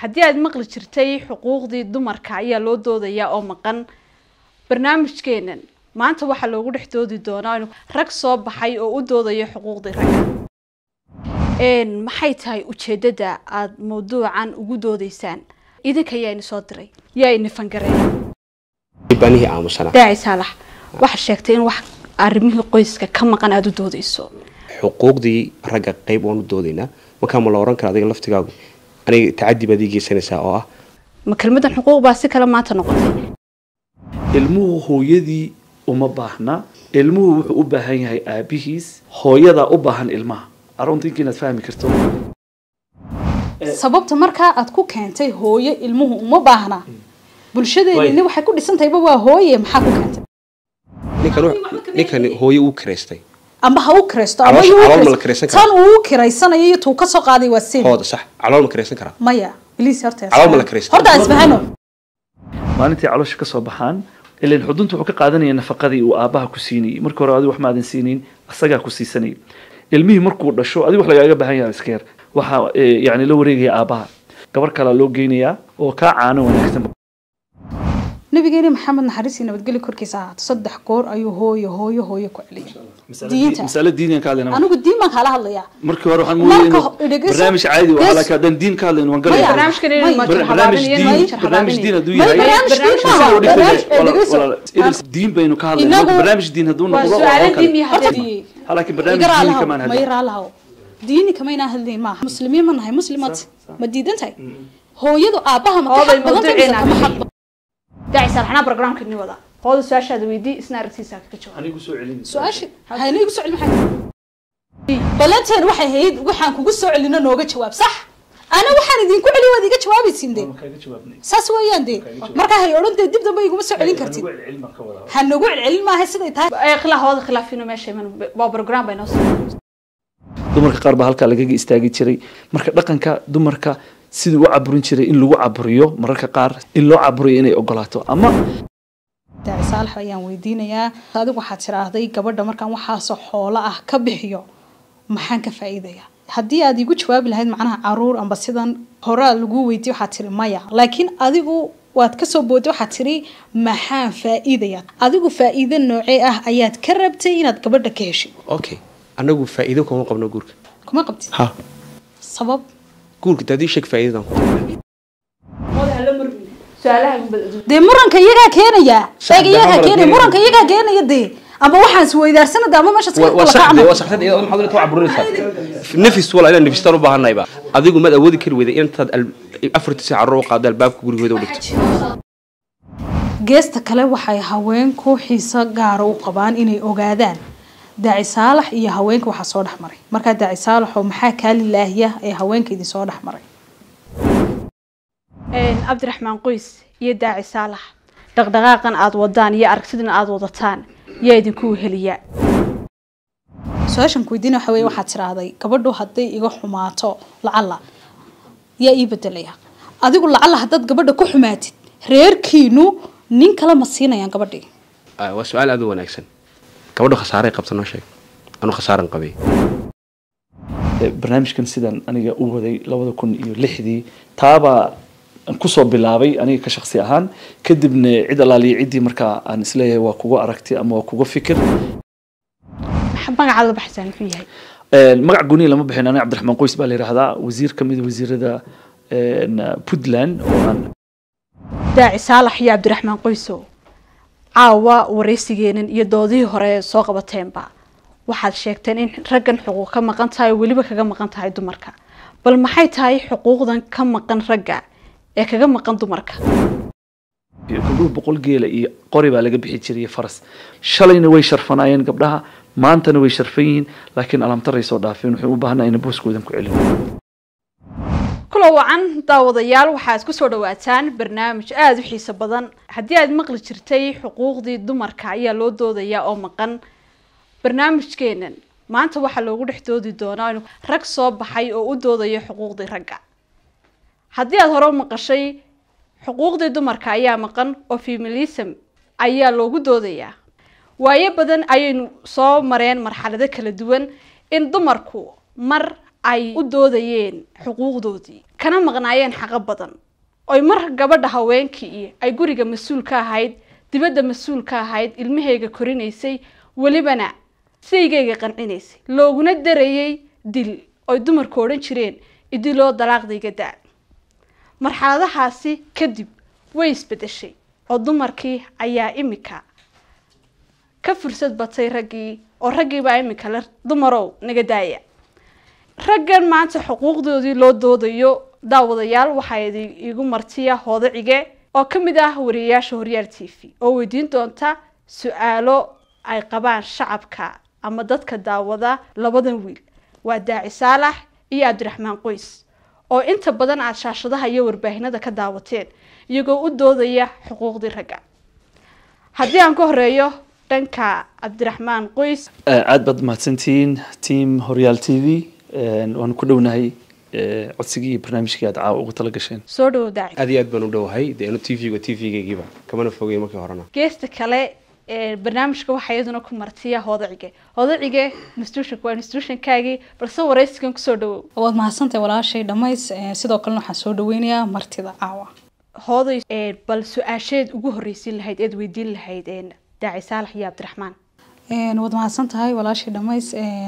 haddii aad maqli jirtay xuquuqdii dumarka ayaa loo doodayaa oo maqan barnaamijkeenan maanta waxaa loogu dhex doodi doonaa in rag soo baxay oo u doodaya xuquuqdii ragga maxay tahay ujeedada aada mawduucan ugu doodeysaan idinka yaa ini soo diray yaa ini fangareeya banihii aamusana daaci saalax waxaa sheegtay in wax arrimihii qoyska ka maqan aada u doodeyso xuquuqdii ragga qayb waan u doodaynaa markaa ma la oran kara adiga laftigaagu aniga tacadi baad ii geysanaysaa oo ah ma kelmadan xuquuq baa si kale maanta noqotay ilmuhu hooyadii uma baahna ilmuhu wuxuu u baahan yahay aabihiis hooyadaa u baahan ilmaha aruntinka inaad fahmi karto sababta markaa aad ku keentay hooyo ilmuhu uma baahna bulshadeeni waxay ku dhisantahayba waa hooye maxaa ku keentay ninkan wu- ninkan hooye uu kiraystay amba ha u kiraysto ama Caloosha- yuu u calool ma la kiraysto. kiraysan karaa? tan uu u kiraysanayo iyo tuu ka soo qaaday waa sin hooda sax calool ma kiraysan karaa maya bliis horta Calool ma la kiraysto? horta isfahano maalintii caloosha ka soo baxaan ilan xudunta wuxuu ka qaadanaya nafaqadii uu aabbaha ku siinayay markii hore adigu wax maadan siinayn asagaa ku siisanayay ilmihii markuu dhasho adigu wax lagaaga baahan yahay iska yar waxaa eh, yacni la wareegaya aabbaha gabar kalaa loo geynayaa oo kaa caano wanaagsan nabigeeni maxamed naxariisii nabadgelyo korkiisa ahaato saddex goor ayuu hooyo hooyo hooyo ku celiyay diinta masale diiniyan ka hadlayna anigu diin baan kaala hadlayaa markii hore waxaan Marka moodayay ho- inuu dhegeyso. barnaamij caadi waa Gees- laakiin haddaan diin ka hadlayno waan Maya. galaya barnaamijkan inay May- majir barnaamij habaabinayo diin majir barnaamij diin habaabinayo hadduu May- yahay barnaamij diin Sidoo maaha, dhigtay- barnaamij- walaal- dhegeyso. walaal- Idris, diin baynu ka hadlaynaa Inagu- barnaamij diin hadduu waa noqdo su-aalo oo kale. diin iyo horta haddii Ha, laakiin barnaamij diin kamaan ma hadlayn yaraalahaw diini kamaynaa hadlayn maaha muslimiin ma nahay muslimaad ma diidan tahay hooyadu aabbaha ma ka Hooday xaq badan tahay mise mawduuceena kama xaq ahayd. badan daaci saalaxnaa barnaamijka ni wada hooda su-aashaada weydii isna aragtiisa ka jawaab anigu soo celin su-aasha hayna igu soo celin maxay balanteen waxay ahayd waxaan kugu soo celino nooga jawaab sax ana waxaan idinku celiy waad iga jawaabaysiin de kaaga jawaabnay saas weeyaan de markaa hay odhan dee dib dambe iguma soo celin kartid celin baan ka wadaa ha nagu celcelin maaha siday tahay ee khilaaf hooda khilaafino meesha iman waa program bay noo soo dumarka qaar baa halkaa lagaga istaagi jiray marka dhaqanka dumarka sidii u caburin jiray in lagu caburiyo mararka qaar in loo caburiyo inay ogolaato ama daaci saalax ayaan weydiinayaa adigu waxaad tiraahday gabadha markaan waxaasoo xoolo ah ka bixiyo maxaan ka faa'iidaya haddii aad igu jawaabi lahayd macnaha caruur amba sidan horaa lagu weydiye waxaad tiri maya laakiin adigu waad kasoo booday waxaad tiri maxaan faa'iidaya adigu faa'iido noocee ah ayaad ka rabtay inaad gabadha ka heshid okay anagu faa'iido kuma qabno guurka kuma qabtid ha sabab guurka daadii sheeg faa'iidadan ku qabno su-aalaha dee muranka iyagaa keenaya Sax, eeg iyagaa dee keenaya muranka muranka iyagaa keenaya dee ama waxaan isweydaarsanada ama meesha waa sax de waa saxsan iyadoo maxaad inta caburinaysaa nafis wala inaan nafistaan u baahanayba adigu maad awoodi kari weyday intaad al- afartii saac carruur u qaado albaabka gurigooda u dhigto geesta kale waxay haweenku xiiso gaara u qabaan inay ogaadaan daaci saalax iyo haweenka waxaa soo dhex maray markaa daaci saalaxoo maxaa kaa lilaahiya ee haweenka idin soo dhex maray cabdiraxmaan qoys iyo daaci saalax dhaqdhaqaaqan aada wadaan iyo aragtidan aada wadataan yaa idinku weheliya su-aashan kuweydiina waxa weye waxaad tiraahday gabadhu hadday iga xumaato lacalla yaa ii bedelaya adigu lacalla haddaad gabadha ku xumaatid reerkiinu nin kale ma siinayaan gabadhii Ah, waa su-aal aad u wanaagsan gabadhu khasaaray qabta noo sheeg anu khasaaran qabay barnaamijkan sidan aniga u waday labada kun iyo lixdii taabaa aan kusoo bilaabay aniga ka shaksi ahaan kadibna cid alaaliya ciddii markaa aan isleeyahay waa kuga aragti ama waa kuga fikir Maxaa magacaada la baxsaan muxuu yahay Een, magac guniya lama bixin aniga cabdiraxmaan qoys baa la yidhaahdaa wasiir ka mid a wasiirada een, puntland oo aan daaci saalax iyo cabdiraxmaan qoysow caawa waraysigeenan iyo doodihii hore ee soo qabateenba waxaad sheegteen in raggan xuquuq ka maqan tahay oo weliba kaga maqan tahay dumarka bal maxay tahay xuquuqdan ka maqan ragga ee kaga maqan dumarka iyo gabdhuhu boqol geela iyo qori baa laga bixi jiray iyo faras shalayna way sharfanaayeen gabdhaha maantana way sharfan yihiin laakiin alamtaray soo dhaafeen waxay u baahnaa ina booskoodan ku celin kula wacan daawadayaal waxaad ku soo dhawaataan barnaamij aada u xiiso badan haddii aad maqli jirtay xuquuqdii dumarka ayaa loo doodayaa oo maqan barnaamijkeenan maanta waxaa loogu dhex doodi doonaa in rag soo baxay oo u doodaya xuquuqdii ragga haddii aada hore u maqashay xuquuqdii dumarka ayaa maqan oo feminism ayaa loogu doodayaa waayo badan ayaynu soo mareen marxalado kala duwan in dumarku mar ay u doodayeen xuquuqdoodii kana maqnaayeen xaqo badan oy mar gabadha haweenkii ay guriga mas-uul ka ahayd dibadda mas-uul ka ahayd ilmahayga korinaysay welibana saygayga qancinaysay looguna darayay dil oy dumarku odhan jireen idiloo dalaaqdayga da marxaladahaasi kadib way isbedeshay oo dumarkii ayaa imika ka fursad batay raggii oo raggiibaa imika le dumarow naga daaya raggan maanta xuquuqdoodii loo doodayo daawadayaal waxaa igu martiya hoodacige oo ka mid ah wariyayaasha horyaal t v oo weydiin doonta su-aalo ay qabaan shacabka ama dadka daawada labadan wiil waa daaci saalax iyo cabdiraxmaan qoys oo inta badan aada shaashadaha iyo warbaahinada ka daawateen iyagoo u doodaya xuquuqdii ragga haddii aan ka horeeyo dhanka cabdiraxmaan qoys aad baad mahadsantihiin team horyaal t v waanu ku dhownahay codsigii iyo barnaamijkii aad caawa ugu tala gasheen soo dhawow daaci aad iyo aad baan u dhowahay dee anu t v-ga t v-gaygiiba kamana fogay markii horena geesta kale barnaamijka waxaa iyaduna ku martiya hoodacige hoodacige institutionka waa institutionkaagii balse waraysigan kusoo dhawow waad mahadsantahay walaashay dhammays sidoo kalena waxaan soo dhaweynayaa martida caawa hooday bal su-aasheed ugu horreysiin lahayd eed weydiin lahayd daaci saalax iyo cabdiraxmaan waad mahadsan tahay walaashay dhammays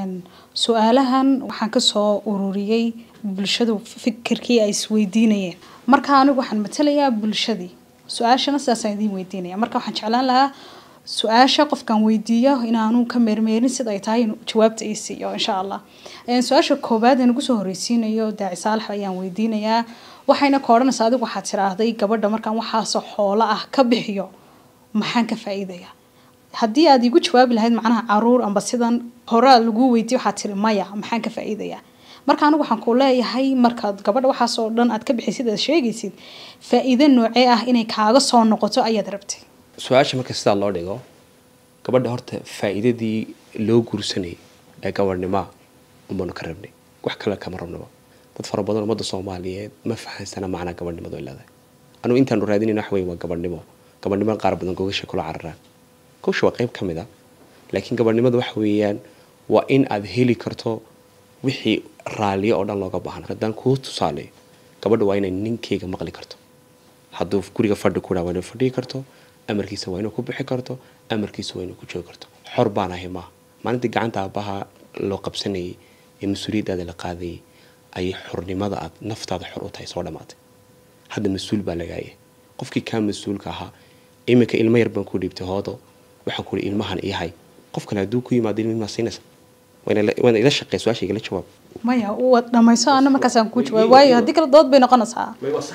su-aalahan waxaan kasoo ururiyey bulshadu fikirkii ay isweydiinayeen marka anigu waxaan matalayaa bulshadii su-aashana sidaasaan idiin weydiinaya marka waxaan jeclaan lahaa su-aasha qofkaan weydiiyo inaanu ka meermeerin sida ay tahay inuu jawaabta ii siiyo insha allah su-aasha koobaad ee nagu soo horreysiinayo daaci saalax ayaan weydiinayaa waxayna ka odhanaysaa adigu waxaad tiraahday gabadha markaan waxaasoo xoolo ah ka bixiyo maxaan ka faa-iidaya haddii aad igu jawaabi lahayd macnaha caruur amba sidan horaa lagu weydiiyo waxaad tiri maya maxaan ka faa-iidaya marka anigu waxaan ku leeyahay markaad gabadha waxaasoo dhan aad ka bixisid aad sheegaysid faa-iido noocee ah inay kaaga soo noqoto ayaad rabtay su-aasha marka sidaa loo dhigo gabadha horta faa-iidadii loo guursanayay ee gabadhnimoa umanu ka rabnay wax kale kama rabnaba dad fara badan ummadda soomaaliyeed ma fahansana macnaa gabadhnimadu ay leedahay anugu intaanu raadinayna wax weyn waa gabadhnimo gabadhnimada qaar badan gogasha kula cararaan gowsha waa qayb ka mid a laakiin gabadhnimada waxa weeyaan waa in aad heli karto wixii raaliyo oo dhan looga baahna haddaan kuu tusaaleyo gabadha waa inay ninkeyga maqli karto hadduu guriga fadhi ku dhaa waa inay fadhigi karto amarkiisa waa inuu ku bixi karto amarkiisa waa inuu ku joogi karto xor baan ahay maaha maalintii gacanta aabbaha loo qabsanayay ee mas-uuliyaddaada la qaadayay ayay xornimada aad naftaada xor u tahay soo dhammaatay hadda mas-uul baa lagaaya qofkii kaa mas-uulka ahaa iminka ilmo yar baan ku dhiibtay hoodo waxaan kuhi ilmahan iyahay qof kale hadduu ku yimaado ilmimaa siinaysa waana ila shaqey su-aasha igala jawaab maya waad dhamayso ana markaasaan kuu jawaab waayo haddii kale dood bay noqonaysaa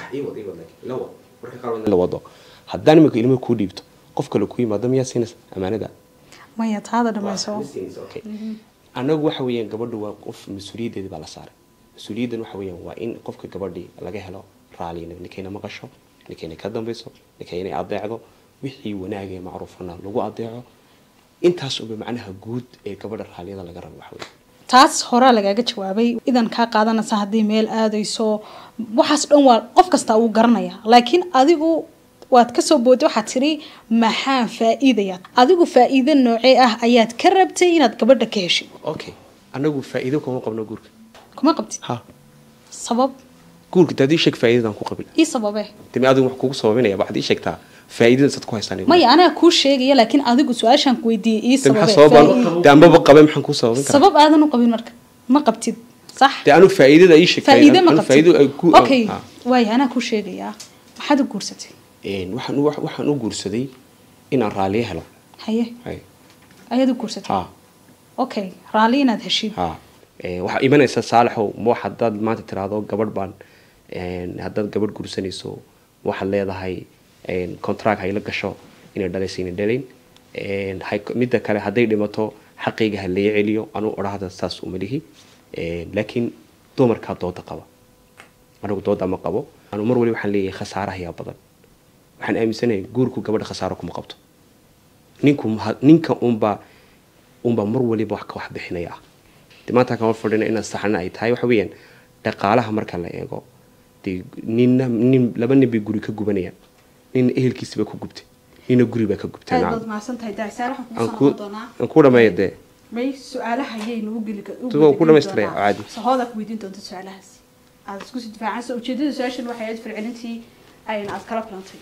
la wado haddaan iminka ilmo kuu dhiibto qof kale ku yimaado miyaa siinaysa amaanada maya taada dhamayso anagu waxa weeyaan gabadhu waa qof mas-uuliyaddeedi baa la saaray mas-uuliyaddan waxa weeyaan waa in qofka gabadhii laga helo raaliya ninkayna maqasho ninkayna ka dambayso ninkayna adeecdo wixii wanaagee macruufana lagu adeeco intaas uba macnaha guud ee gabadha raaliyada laga rabo waxa weeye taas horaa lagaaga jawaabay idan kaa qaadanaysa haddii meel aadayso waxaas dhan waa qof kasta uu garanaya laakiin adigu waad kasoo booday waxaad tiri maxaan faa-iidaya adigu faa-iido noocee ah ayaad ka rabtay inaad gabadha ka heshid okay anagu faa-iido kuma qabno guurka kuma qabtid ha sabab guurka dee haddii sheeg faa-iidadan ku qabil ii sababe demi adigu wax kugu sababinaya waxaad ii sheegtaa faa-iidada sad ku haystaan maya anaa kuu sheegaya laakiin adigu su-aashaan ku weydiiyey ii de maxaa sababe sababaan faa-iido. de anbaba qabe maxaan kuu sababin karaa sabab aadan u qabin marka ma qabtid sax de anu faa-iidada ii sheeg faa-iide ma anu qabtid faa-iido ay ku okay ah. waaya anaa kuu sheegayaa maxaad u guursatay Een, waxaan u- waxaan u guursaday inaan raaliyo helo haye Hay. ayaad u guursatay ha okay raalli inaad heshid ha Ee, waxaa imanaysa saalaxow ma wax haddaad maanta tiraahdo gabadh baan een, haddaad gabadh guursanayso waxaad leedahay een, contract hayla gasho inay dhalaysa inay dhalayn Een, hay- midda kale hadday dhimato xaqayga ha laga celiyo anuu odhahda saas uma lihi Een, laakiin dumarkaa dooda qaba anigu dooda ma qabo anu mar wali waxaan leeyahay khasaaraha yaa badan waxaan aaminsanahay guurku gabadha khasaaro kuma qabto ninku ma- ninka unbaa unbaa mar waliba wax ka wax bixinaya ah de maanta kama fadhina inaan saxana ay tahay waxa weeyaan dhaqaalaha marka la eego dee ninna nin laba nin bay guri ka gubanayaan nina ehelkiisaba ku gubtay nina guri baa ka gubtay aad nacam. baad mahadsan tahay daaci saalax aan waxaan ku kusoo noqon doonaa aan ku dhameeya dee may su-aalaha ayaynu u geli u Waa ku geli dhamaystiraya, doonaa. caadi. sahoodaa ku weydiin doonta su-aalahaasi aada isku sii difaacansa ujeedada su-aashan waxay ahayd fircilintii ayna aada kala kulantay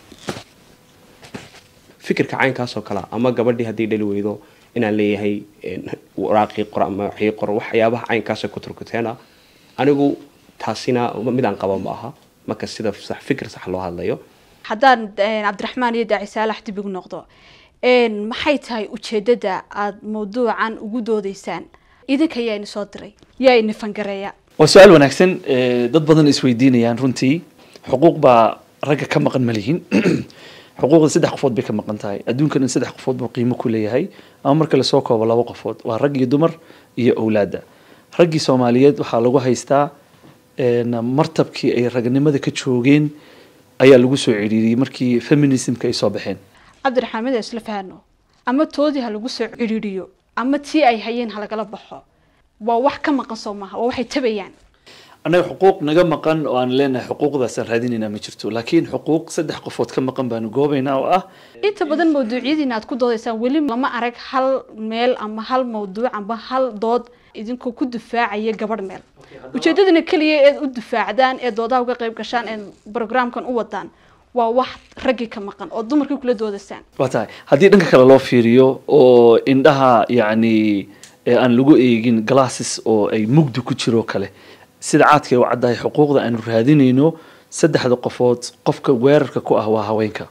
fikirka caynkaasoo kale ama gabadhii haddii dhali weydo inaan leeyahay een, waraaqii qor ama waxii qor waxyaabaha caynkaasoo ku turkuteena anigu taasina mid aan qaba ma aha marka sida sax fikir sax loo hadlayo haddaan een, cabdiraxmaan iyo daaci saalax dib igu noqdo een, maxay tahay ujeedada aada mawduucan ugu doodeysaan idinka yaa ini soo diray yaa ini fangareeya waa su-aal wanaagsan eh, dad badan isweydiinayaan runtii xuquuq baa ragga ka maqan ma lihin xuquuqda saddex qofood bay ka maqan tahay adduunkan in saddex qofood buu qiimo ku leeyahay ama marka lasoo koobo laba qofood waa rag iyo dumar iyo owlaadda raggii soomaaliyeed waxaa lagu haystaa een, martabkii ay ragnimada ka joogeen ayaa lagu soo ciriiriyey markii feminismka ay soo baxeen cabdiraxmaan mid isla fahno ama toodii ha lagu soo cidhiidhiyo ama tii ay hayeen ha lagala baxo waa wax ka maqan soo maaha waa waxay tabayaan annaga xuquuq naga maqan oo aan leenahay xuquuqdaasaan raadinaynaa ma jirto laakiin xuquuq saddex qofood ka maqan baanu goobaynaa oo ah inta badan mawduucyadiina aad ku doodaysaan weli lama arag hal meel ama hal mawduuc ama hal dood idinkoo ku difaacaya gabadh meel ujeedadana keliya eed u difaacdaan ee doodaha uga qayb gashaan ee programkan u wadaan waa wax raggii ka maqan oo dumarkii kula doodaysaan waa tahay haddii dhanka kale loo fiiriyo oo indhaha yacni ee aan lagu eegin glasses oo ay mugdi ku jiro kale sida caadka ay u caddahay xuquuqda aanu raadinayno saddexda qofood qofka weerarka ku ah waa haweenka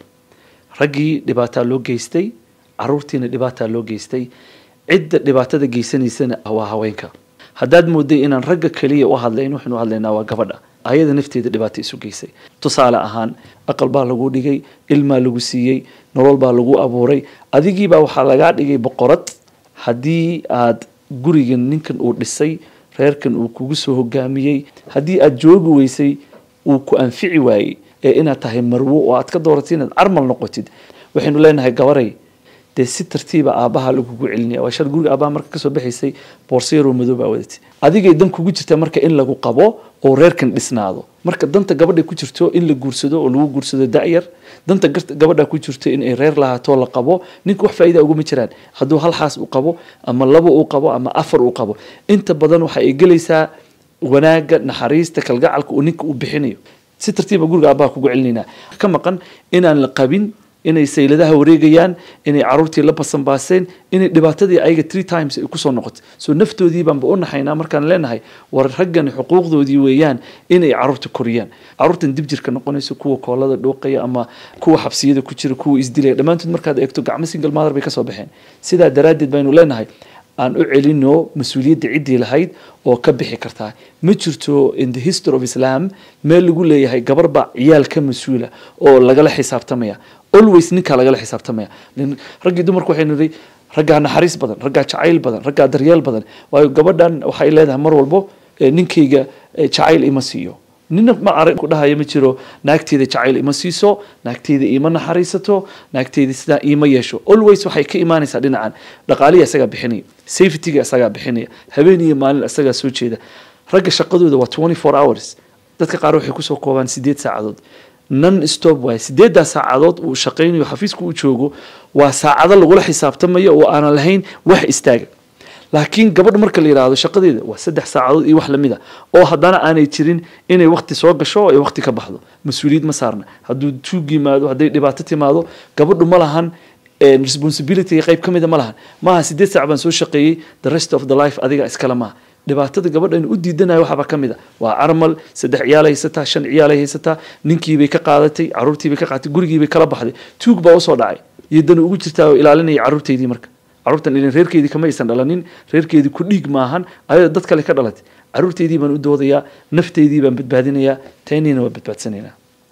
raggii dhibaataa loo geystay caruurtiina dhibaataa loo geystay cidda dhibaatada geysanaysana waa haweenka haddaad mooday inaan ragga keliya u hadlayn waxaynu u hadlaynaa waa gabadha ayada nafteeda dhibaato isu geysay tusaale ahaan aqal baa lagu dhigay ilmaa lagu siiyey nolol baa lagu abuuray adigiibaa waxaa lagaa dhigay boqorad haddii aad gurigan ninkan uu dhisay reerkan uu kugu soo hogaamiyey haddii aad joogi weysay uu ku anfici waayey ee inaad tahay marwo oo aad ka dooratay inaad carmal noqotid waxaynu leenahay gabaray dee si tartiiba aabbaha lagugu celinaya waa shar guriga aabbaha marka kasoo baxaysay boorsayaroo madow baa wadatay adigay dan kugu jirta marka in lagu qabo oo reerkan dhisnaado marka danta gabadha ku jirto in la guursado oo lagu guursado da'yar danta gar- gabadha ku jirto in ay reer lahaato la qabo ninka wax faa'iida uguma jiraan hadduu hal xaas uu qabo ama labo uu qabo ama afar uu qabo inta badan waxa ay gelaysaa wanaagga naxariista kalgacalka uu ninka u bixinayo si tartiiba guriga aabbaha kugu celinaynaa ka maqan inaan la qabin inay sayladaha wareegayaan inay caruurtii la basanbaaseen inay dhibaatadii ayaga three times ay kusoo noqoto soo naftoodii baanba u naxaynaa markaan leenahay war raggani xuquuqdoodii weeyaan inay caruurta koriyaan caruurtan dib jirka noqonayso kuwa koolada dhuuqaya ama kuwa xabsiyada ku jira kuwa isdilaya dhammaantood markaad eegto gacmo single mother bay kasoo baxeen sidaa daraaddeed baynu leenahay aan u celino mas-uuliyadda ciddii lahayd oo ka bixi kartaa ma jirto in the history of islam meel lagu leeyahay gabar baa ciyaal ka mas-uula oo lagala xisaabtamaya always ninkaa lagala xisaabtamaya Nin- raggii dumarku waxaynu nihi raggaa naxariis badan raggaa jacayl badan raggaa daryeel badan waayo gabadhan waxay leedahay mar walbo eh, ninkayga eh, jacayl ima siiyo nina ma arag ku dhahaya ma jiro naagteeda jacayl ima siiso naagteeda ima naxariisato naagteeda sidaa ima yeesho always waxay ka imaanaysaa dhinacan dhaqaalihi isagaa bixinaya safetyga isagaa bixinaya habeen iyo maalin isagaa soo jeeda ragga shaqadooda waa 24 hours dadka qaar waxay kusoo koobaan sideed saacadood non stop waaye sideedaa saacadood uu shaqaynayo xafiiska uu joogo waa saacado lagula xisaabtamayo oo aanan lahayn wax istaaga laakiin gabadh marka la yidhaahdo shaqadeeda waa saddex saacadood iyo wax lamid a oo haddana aanay jirin inay wakti soo gasho oo ay wakti ka baxdo mas-uuliyad ma saarna hadduu tuug yimaado hadday dhibaato timaado gabadhu ma lahan eh, responsibility qayb ka mida ma lahan maaha sideed saac baan soo shaqeeyey the rest of the life adiga iskale maaha dhibaatada gabadha in u diidanayo waxaaba ka mid a waa carmal saddex ciyaalay haysataa shan ciyaalay haysataa ninkiibay ka qaadatay caruurtiibay ka qaadatay gurigiibay kala baxday tuug baa usoo dhacay iyo dan ugu jirtaa oo ilaalinaya caruurteydii marka caruurtan ilin reerkeedii kama aysan dhalanin reerkeedii ku dhiig maahan ayada dad kale ka dhalatay caruurteydii baan u doodayaa nafteydii baan badbaadinayaa tayniina waa badbaadsanaynaa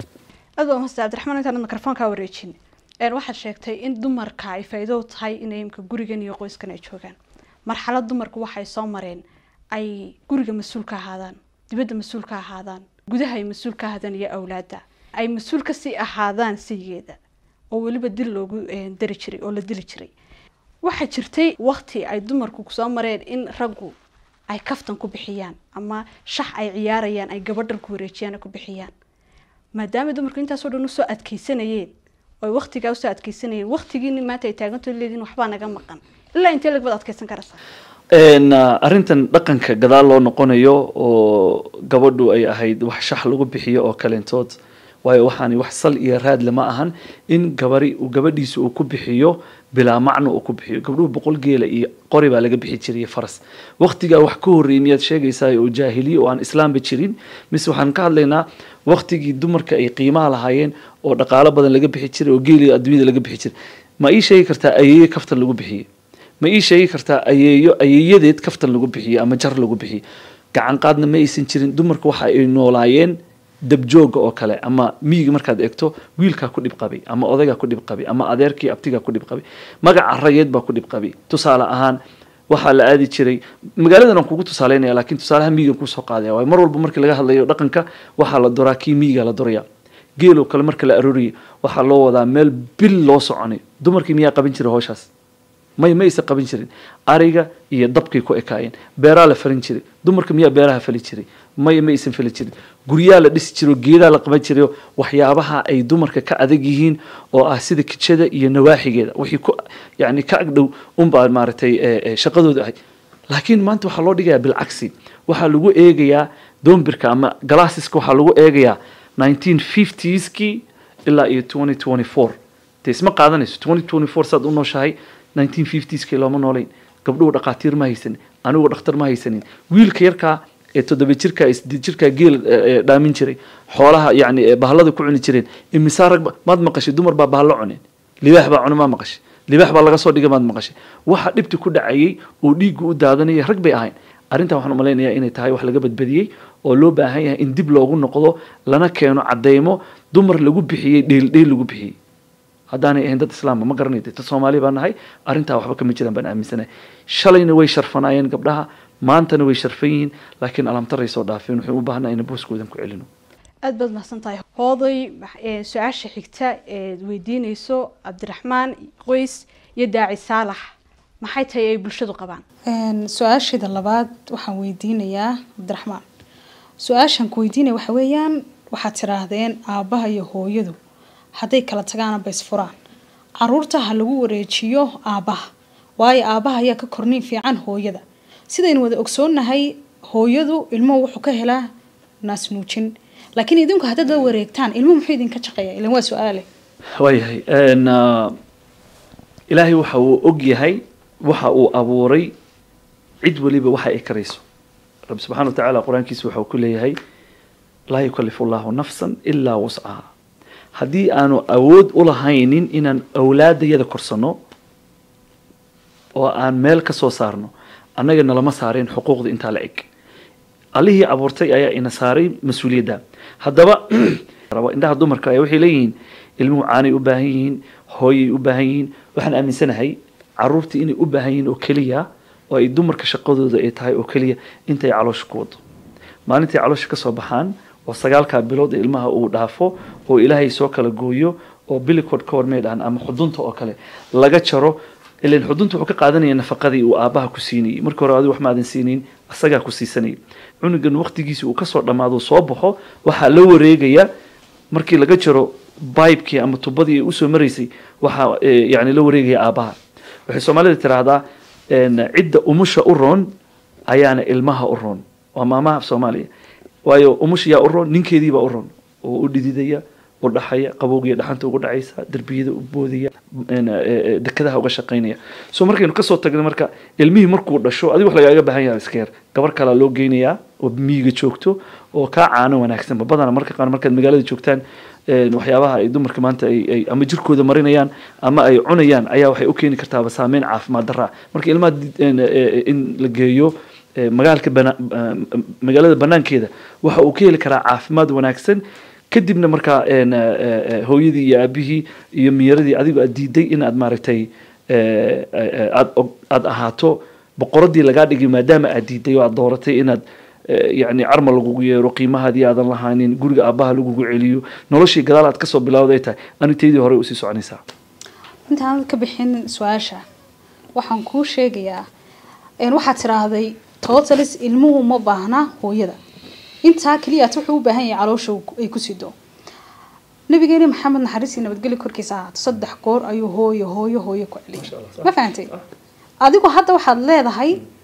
aad waa mahadsan cabdiraxmaan intaan mikrofoonkaa wareejin een waxaad sheegtay in dumarka ay faa'iido u tahay inay imka gurigan iyo qoyskan ay joogaan marxalad dumarku waxay soo mareen ay guriga mas-uul ka ahaadaan dibadda mas-uul ka ahaadaan gudaha ay mas-uul ka ahaadaan iyo awlaadda ay mas-uul kasii ahaadaan sigeeda oo weliba dil loogu een, dari jiray oo la dili jiray waxaa jirtay wakti ay dumarku kusoo mareen in raggu ay kaftan ku bixiyaan ama shax ay ciyaarayaan ay gabadhan ku wareejiyaan ay ku bixiyaan maadaama dumarku intaasoo dhan usoo adkeysanayeen oo ay waktigaa usoo adkeysanayeen waktigiini maanta ay taaganto leediin waxbaa naga maqan ilaa intee lag baad adkeysan karaysaa Een, ah, arrintan dhaqanka gadaal loo noqonayo oo gabadhu ay ahayd wax shax lagu bixiyo oo kaleentood waayo waxaani wax sal iyo raad lama ahan in gabari uu gabadhiisa uu ku bixiyo bilaa macno uu ku bixiyo gabdhuhu boqol geela iyo qori baa laga bixi jiray iyo faras waqtigaa wax ka horreeyay miyaad sheegaysaa oo jaahiliye oo aan islaamba jirin mise waxaan ka hadlaynaa waqtigii dumarka ay qiimaha lahaayeen oo dhaqaalo badan laga bixi jiray oo geeli adduunyada laga bixi jiray ma ii sheegi kartaa ayeeye kaftan lagu bixiyey ma ii sheegi kartaa ayeeyo ayeeyadeed kaftan lagu bixiyey ama jar lagu bixiyey gacan qaadna ma aysan jirin dumarka waxa ay noolaayeen dabjooga oo kale ama miyiga markaad eegto wiilkaa ku dhib qabay ama odaygaa ku dhib qabay ama adeerkii abtigaa ku dhib qabay magaca rayeed baa ku dhib qabay tusaale ahaan waxaa la aadi jiray magaaladan aan kugu tusaaleynaya laakiin tusaalaha miyigan kusoo qaadaya waayo mar walba markii laga hadlayo dhaqanka waxaa la doraa kii miyiga la doraya geeloo kale marka la arooriyay waxaa loo wadaa meel bil loo soconay dumarkii miyaa qaban jiray howshaas may ma aysan qaban jirin ariga iyo dabkay ku ekaayeen beeraa la falin jiray dumarka miyaa beeraha fali jiray may ma aysan fali jirin guryaa la dhisi jiro geedaa la qaban jirayo waxyaabaha ay dumarka ka adag yihiin oo ah sida kijada iyo nawaaxigeeda wixii ku yani ka agdhow unbaa maaragtay eh, eh, shaqadooda ahayd laakiin maanta waxaa loo dhigayaa bilcagsi waxaa lagu eegayaa doombirka ama galaasiska waxaa lagu eegayaa 1950skii ilaa iyo 2024 dee isma qaadanayso 2024 saad u nooshahay 1950skii looma noolayn gabdhuhu dhaqaatiir ma haysanin anigu dhakhtar ma haysanin wiilka yarkaa ee toddoba jirka ee sideed jirka geel eh, eh, dhaamin jiray xoolaha yani eh, bahalada ku cuni jireen imisaa rag ba- maad maqashay dumar baa bahalo cuneen libaax baa cuna maa maqashay libaax baa laga soo dhigay maad maqashay waxa dhibti ku dhacayay oo dhiiggu u daadanaya rag bay ahayn arrintan waxaan umalaynayaa inay tahay wax laga badbadiyey oo loo baahan yahay in dib loogu noqdo lana keeno cadeymo dumar lagu bixiyey dheel dheel lagu bixiyey haddaanay ahayn dad islaamba ma garanay dad soomaali baan nahay arrintaa waxba kama jiraan baan aaminsanahay shalayna way sharfanaayeen gabdhaha maantana way sharfan yihiin laakiin alamtaray soo dhaafeen waxay u baahnaa in booskoodan ku celino aada baad mahadsan tahay hooday eh, su-aasha xigta eed weydiineyso cabdiraxmaan qoys iyo daaci saalax maxay tahay ay bulshadu qabaan Een, su-aasheeda labaad waxaan weydiinayaa cabdiraxmaan su-aashaan ku weydiinaya waxa weeyaan waxaad tiraahdeen aabbaha iyo hooyadu hadday kala tagaana ba isfuraan caruurta ha lagu wareejiyo aabbaha waayo aabbaha ayaa ka korniin fiican hooyada sidaynu wada ogsoonnahay hooyadu ilmuhu wuxuu ka helaa naas nuujin laakiin idinku haddaad la wareegtaan ilmuhu muxuu idinka shaqeeya ilan waa su-aale waayahay Een, ah, ilaahay waxa uu og yahay waxa uu abuuray cid waliba waxa ay karayso rabbi subxaana watacaala qur-aankiisa waxa uu ku leeyahay laa yukalifu allahu nafsan ilaa wuscaha haddii aanu awood u lahaynin inaan awlaadayada korsano oo aan meel ka soo saarno annaga nalama saareen xuquuqda intaa la eg allihii abuurtay ayaa ina saaray mas-uuliyadda haddaba rabo indhaha dumarka ayaa waxay leeyihiin ilmuhu caanay u baahan yihiin hooyay u baahan yihiin waxaan aaminsanahay caruurtii inay u baahan yihiin oo keliya oo ay dumarka shaqadooda ay tahay oo keliya intay caloosha ku wado maalintai caloosha kasoo baxaan oo sagaalkaa bilood ee ilmaha uu dhaafo oo ilaahay soo kala gooyo oo bilicod ka hor may dhahan ama xudunta oo kale laga jaro ilan xudunta wuxuu ka qaadanaya nafaqadii uu aabaha ku siinayay markii hore adigu wax maadan siinayn asagaa ku siisanayay cunugan waqtigiisi uu kasoo dhammaado soo baxo waxaa la wareegaya markii laga jaro bibekii ama tubadii ay usoo maraysay waxaa eh, yani la wareegaya aabaha waxay soomaalida tiraahdaa een, cidda umusha u roon ayaana ilmaha u roon waa maamaha soomaaliya waayo umusha yaa u roon ninkeediibaa u roon oo u dhididaya u dhaxaya qabowgiya dhaxanta ugu dhacaysa derbiyada u boodaya een, eh, eh, dekadaha uga shaqaynaya so markaynu kasoo tagno marka ilmihii markuu dhasho adiga wax lagaaga baahan yahay iska yar gabar kalaa loo geynayaa oo miyiga joogto oo kaa caano wanaagsanba badana marka qaar markaad magaalada joogtaan een, waxyaabaha ay dumarka maanta ay ay ama jirkooda marinayaan ama ay cunayaan ayaa waxay u keeni kartaaba saameyn caafimaad darra marka ilmaha di- een, eh, in la geeyo eh, magaalka bana- eh, magaalada banaankeeda waxa uu ka heli karaa caafimaad wanaagsan kadibna markaa een, eh, eh, hooyadii iyo aabihii iyo miyaradii adigu aad diiday in aad maaragtay eh, eh, aad og- aad ahaato boqoradii lagaa dhigay maadaama aad diiday oo aad dooratay inaad eh, yacni carma lagugu yeero qiimahaadii aadan lahaanin guriga aabbaha lagugu celiyo noloshii gadaal aad kasoo bilowday tahay anigtaydii hore usii soconaysaa intaan ka bixin su-aasha waxaan kuu sheegayaa een, waxaad tiraahday totalis ilmuhu ma baahna hooyada intaa keliyaat wuxuu u baahan yahay caloosha uu ku- ay ku sido nabigeeni maxamed naxariis iyo nabadgelyo korkiisa ahaato saddex goor ayuu hooyo hooyo hooyo ku celiyay ma fahantay adigu hadda waxaad leedahay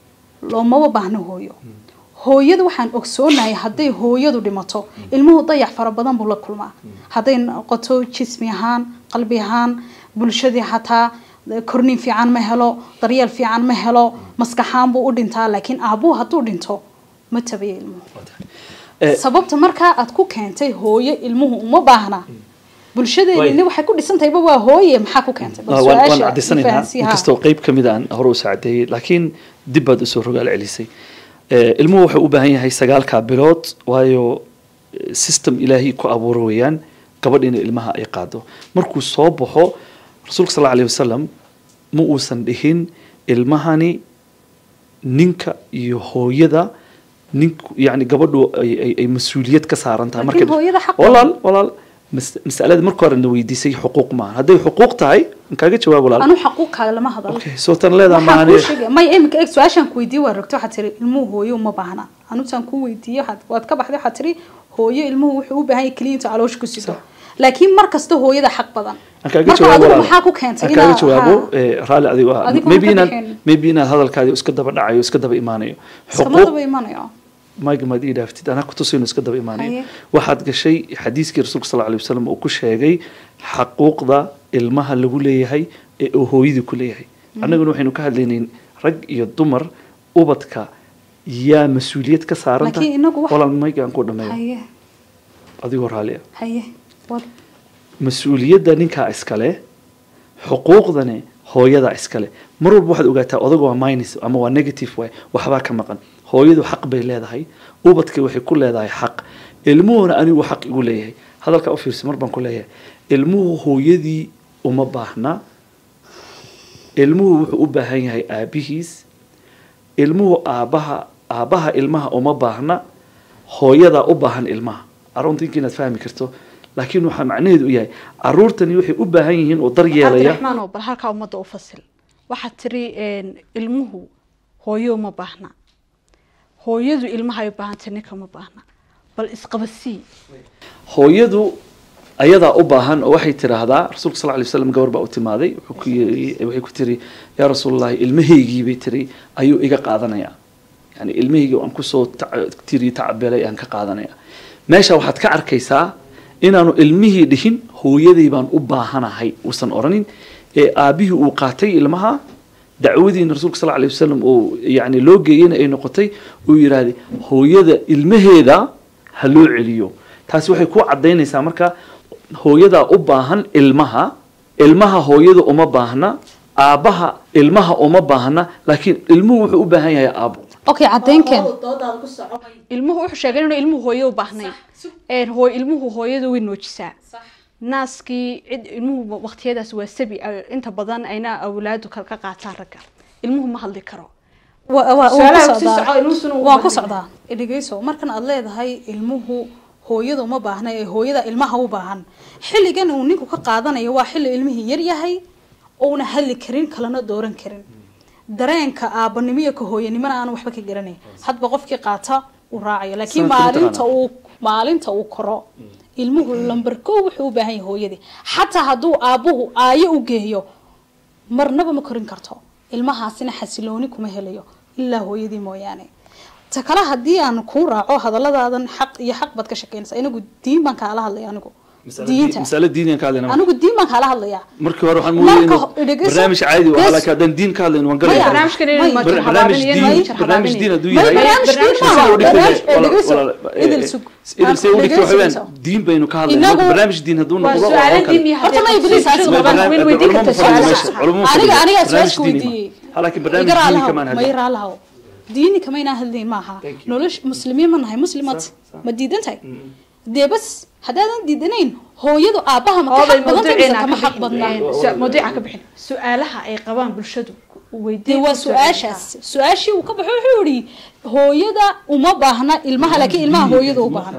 loomaba baahno hooyo hooyada waxaan ogsoonahay hadday hooyadu dhimato ilmuhu dayax fara badan buu la kulmaa hadday noqoto jismi ahaan qalbi ahaan bulshadii xataa korniin fiican ma helo daryeel fiican ma helo maskaxaan buu u dhintaa laakiin aabuhu hadduu dhinto ma tabayo ilmuhu Eh, sababta markaa aad ku keentay hooyo ilmuhu uma baahna bulshadeeni waxay ku dhisantahayba waa hooye maxaa ku keentay bal waan waan su-aasha caddaysanaynaa fahansiiha. inkastoo qeyb ka mid aan hore u saacadeeyey laakiin dib baad usoo rogaal celisay Eh, ilmuhu wuxuu u baahan yahay sagaalkaa bilood waayo eh, system ilaahay ku abuuro weeyaan gabadh in ilmaha ay qaado markuu soo baxo rasuulka sal allahu alayhi wasalam ma uusan dhihin ilmahani ninka iyo hooyada ninku yani gabadhu ay, ay, ay mas-uuliyad ka saaran tahay Laakiin marka- hooyada xaq walaal walaal mas- masalada marka hore na weydiisay xuquuq maaha hadday xuquuq tahay aan kaaga jawaab walaal anu xaquuqkaaga lama hadalo okay soo tan leedaha waxaan kuu maani sheegay may iminka eeg su-aashaan ku weydiiyey waa rogto waxaad tiri ilmuhu hooyo uma baahna anutaan kuu weydiiyey waxaad waad ka baxday waxaad tiri hooyo ilmuhu wuxuu u baahan yahay keliya intuu caloosha ku sido laakiin mar kasta hooyada xaq badan aan kaaga marka jawaabo adigu walaal. maxaa ku keentay aan kaaga inaa- jawaabo haa, eh, raalli adigo ah Adigu maybe ma ka inaad bixin. maybe inaad hadalkaadi iska daba dhacayo iska daba imaanayo iskama xuquuq daba imanayo mayga maad ii dhaaftid anaa kutusayno iska daba imaanayo Haye. waxaad gashay xadiiskii rasuulka sal alay wasalam uu ku sheegay xaquuqda ilmaha lagu leeyahay ee uu hooyadii ku leeyahay annaguna waxaynu ka hadlaynayn rag iyo dumar ubadka yaa mas-uuliyad ka saaranta Laakiin inagu wax- walaal mayga aan ku dhameeyo haye adigoo raalli ah haye wad mas-uuliyadda ninkaa iskale xuquuqdani hooyadaa iskale mar walba waxaad ogaataa odaga waa minus ama waa negative waay waxbaa ka maqan hooyadu xaq bay leedahay ubadka waxay ku leedahay xaq ilmuhuna anigu xaq igu leeyahay hadalkaa u fiirsa mar baan ku leeyahay ilmuhu hooyadii uma baahna ilmuhu wuxuu u baahan yahay aabihiis ilmuhu aabaha aabaha ilmaha uma baahna hooyadaa u baahan ilmaha aruntinka inaad fahmi karto laakiin waxaa macnaheedu u yahay caruurtani waxay u baahan yihiin oo dar yeelaya cabdiraxmaan oo bal halkaa ummadda u fasil waxaad tiri een, ilmuhu hooyo uma baahna hooyadu ilmaha ay u baahantay ninka ma baahna bal isqabasii hooyadu ayadaa u baahan oo waxay tiraahdaa rasuulka sal lay waslam gabar baa u timaaday wuxuu ku yiri- waxay ku tiri yaa rasuulallahi ilmahaygii bay tiri ayuu iga qaadanayaa yani ilmahaygii aan kusoo tac- tiri tacbelay aan ka qaadanaya meesha waxaad ka arkaysaa inaanu ilmihii dhihin hooyaday baan u baahanahay uusan oranin ee aabihii uu qaatay ilmaha dacwadiina rasuulka sal lay wasalam uu yani loo geeyena ay noqotay uu yidhaahday hooyada ilmaheeda ha loo celiyo taasi waxay ku cadaynaysaa marka hooyadaa u baahan ilmaha ilmaha hooyada uma baahna aabbaha ilmaha uma baahna laakiin ilmuhu wuxuu u baahan yahay aabo okay cadeynkeen ilmuhu wuxuu sheegay inuu ilmuhu hooyo u baahnayn een hooy ilmuhu hooyadu way noojisaa naaskii cid ilmuhu waqtiyadaas waa sabi ay- inta badan ayna awlaadu kala ka qaataan ragga ilmuhu ma hadli karo Wa- wa- waan ku Su'aalaha sii socdaa. soco, ilmuhusuna wuu waan ku baahan socdaa dhegeyso markan aad leedahay ilmuhu hooyada uma baahna ee hooyada ilmaha u baahan xilligan uu ninku ka qaadanayo waa xilli ilmihii yar yahay ouna hadli karin kalena dooran karin dareenka aabanimo iyo ka hooyanimona aanu waxba ka garanayn hadba qofkii qaata uu raacayo laakiin Sanadka maalinta mataqaanaa? uu maalinta uu koro ilmuhu lambar kow wuxuu u baahan yahay hooyadii xataa hadduu aabuhu aayo u geeyo marnaba ma korin karto ilmahaasina xasilooni kuma helayo ilaa hooyadii mooyaane ta kale haddii aan kuu raaco hadalladaadan xaq iyo xaq baad ka shaqeynaysaa anigu diin baan kaala hadlaya anigu diinta masale diiniyan ka hadlayna anigu diin baan kaala hadlayaa markii hore waxaan Marka mooyay ho- dhegeyso. barnaamij caadi oo Bes- halaka haddaan diin ka hadlayno waan Maya, galaya barnaamijkan May- inuu majir barnaamij habaabin iyo diin majir barnaamij diin habaabin hadduu May yahay barnaamij diin barnaamij maaha, sida u dhigtay, barnaamij- walaal- dhegeyso, walaal- idil sug. idil say u dhigtay waxa weeyaan Dhegeyso. diin baynu ka hadlayna Inagu- marka barnaamij diin hadduu waa noqdo oo su-aalo kale. diin iyo Horta ma haddii Iblis bulshadu aad qabaan, barnaamij- wayna weydiin culamo kartaa fadhiya su-aalaha. meesha, culamo aniga fadhiya. aniga barnaamij su-aasha diini weydiiyey ma. Ha, laakiin barnaamij Igaraa diini lahaw, kamaan ma hadlay. iraa lahaw diini kama inaan hadlayn maaha Thank you. nolosh muslimiin ma nahay muslimaad Sax, sax. ma diidan tahay dee bas haddaadan diidanayn hooyadu aabbaha ma ka hooday xaq badan tahay mise mawduuceena kama ka xaq badnaa bixin su- mawduuca ka bixin su-aalaha ay qabaan bulshadu dee weydiin waa su-aashaas su-aashii uu ka baxo wuxuu yihi hooyada uma baahna ilmaha laakiin ilmaha hooyada u baahan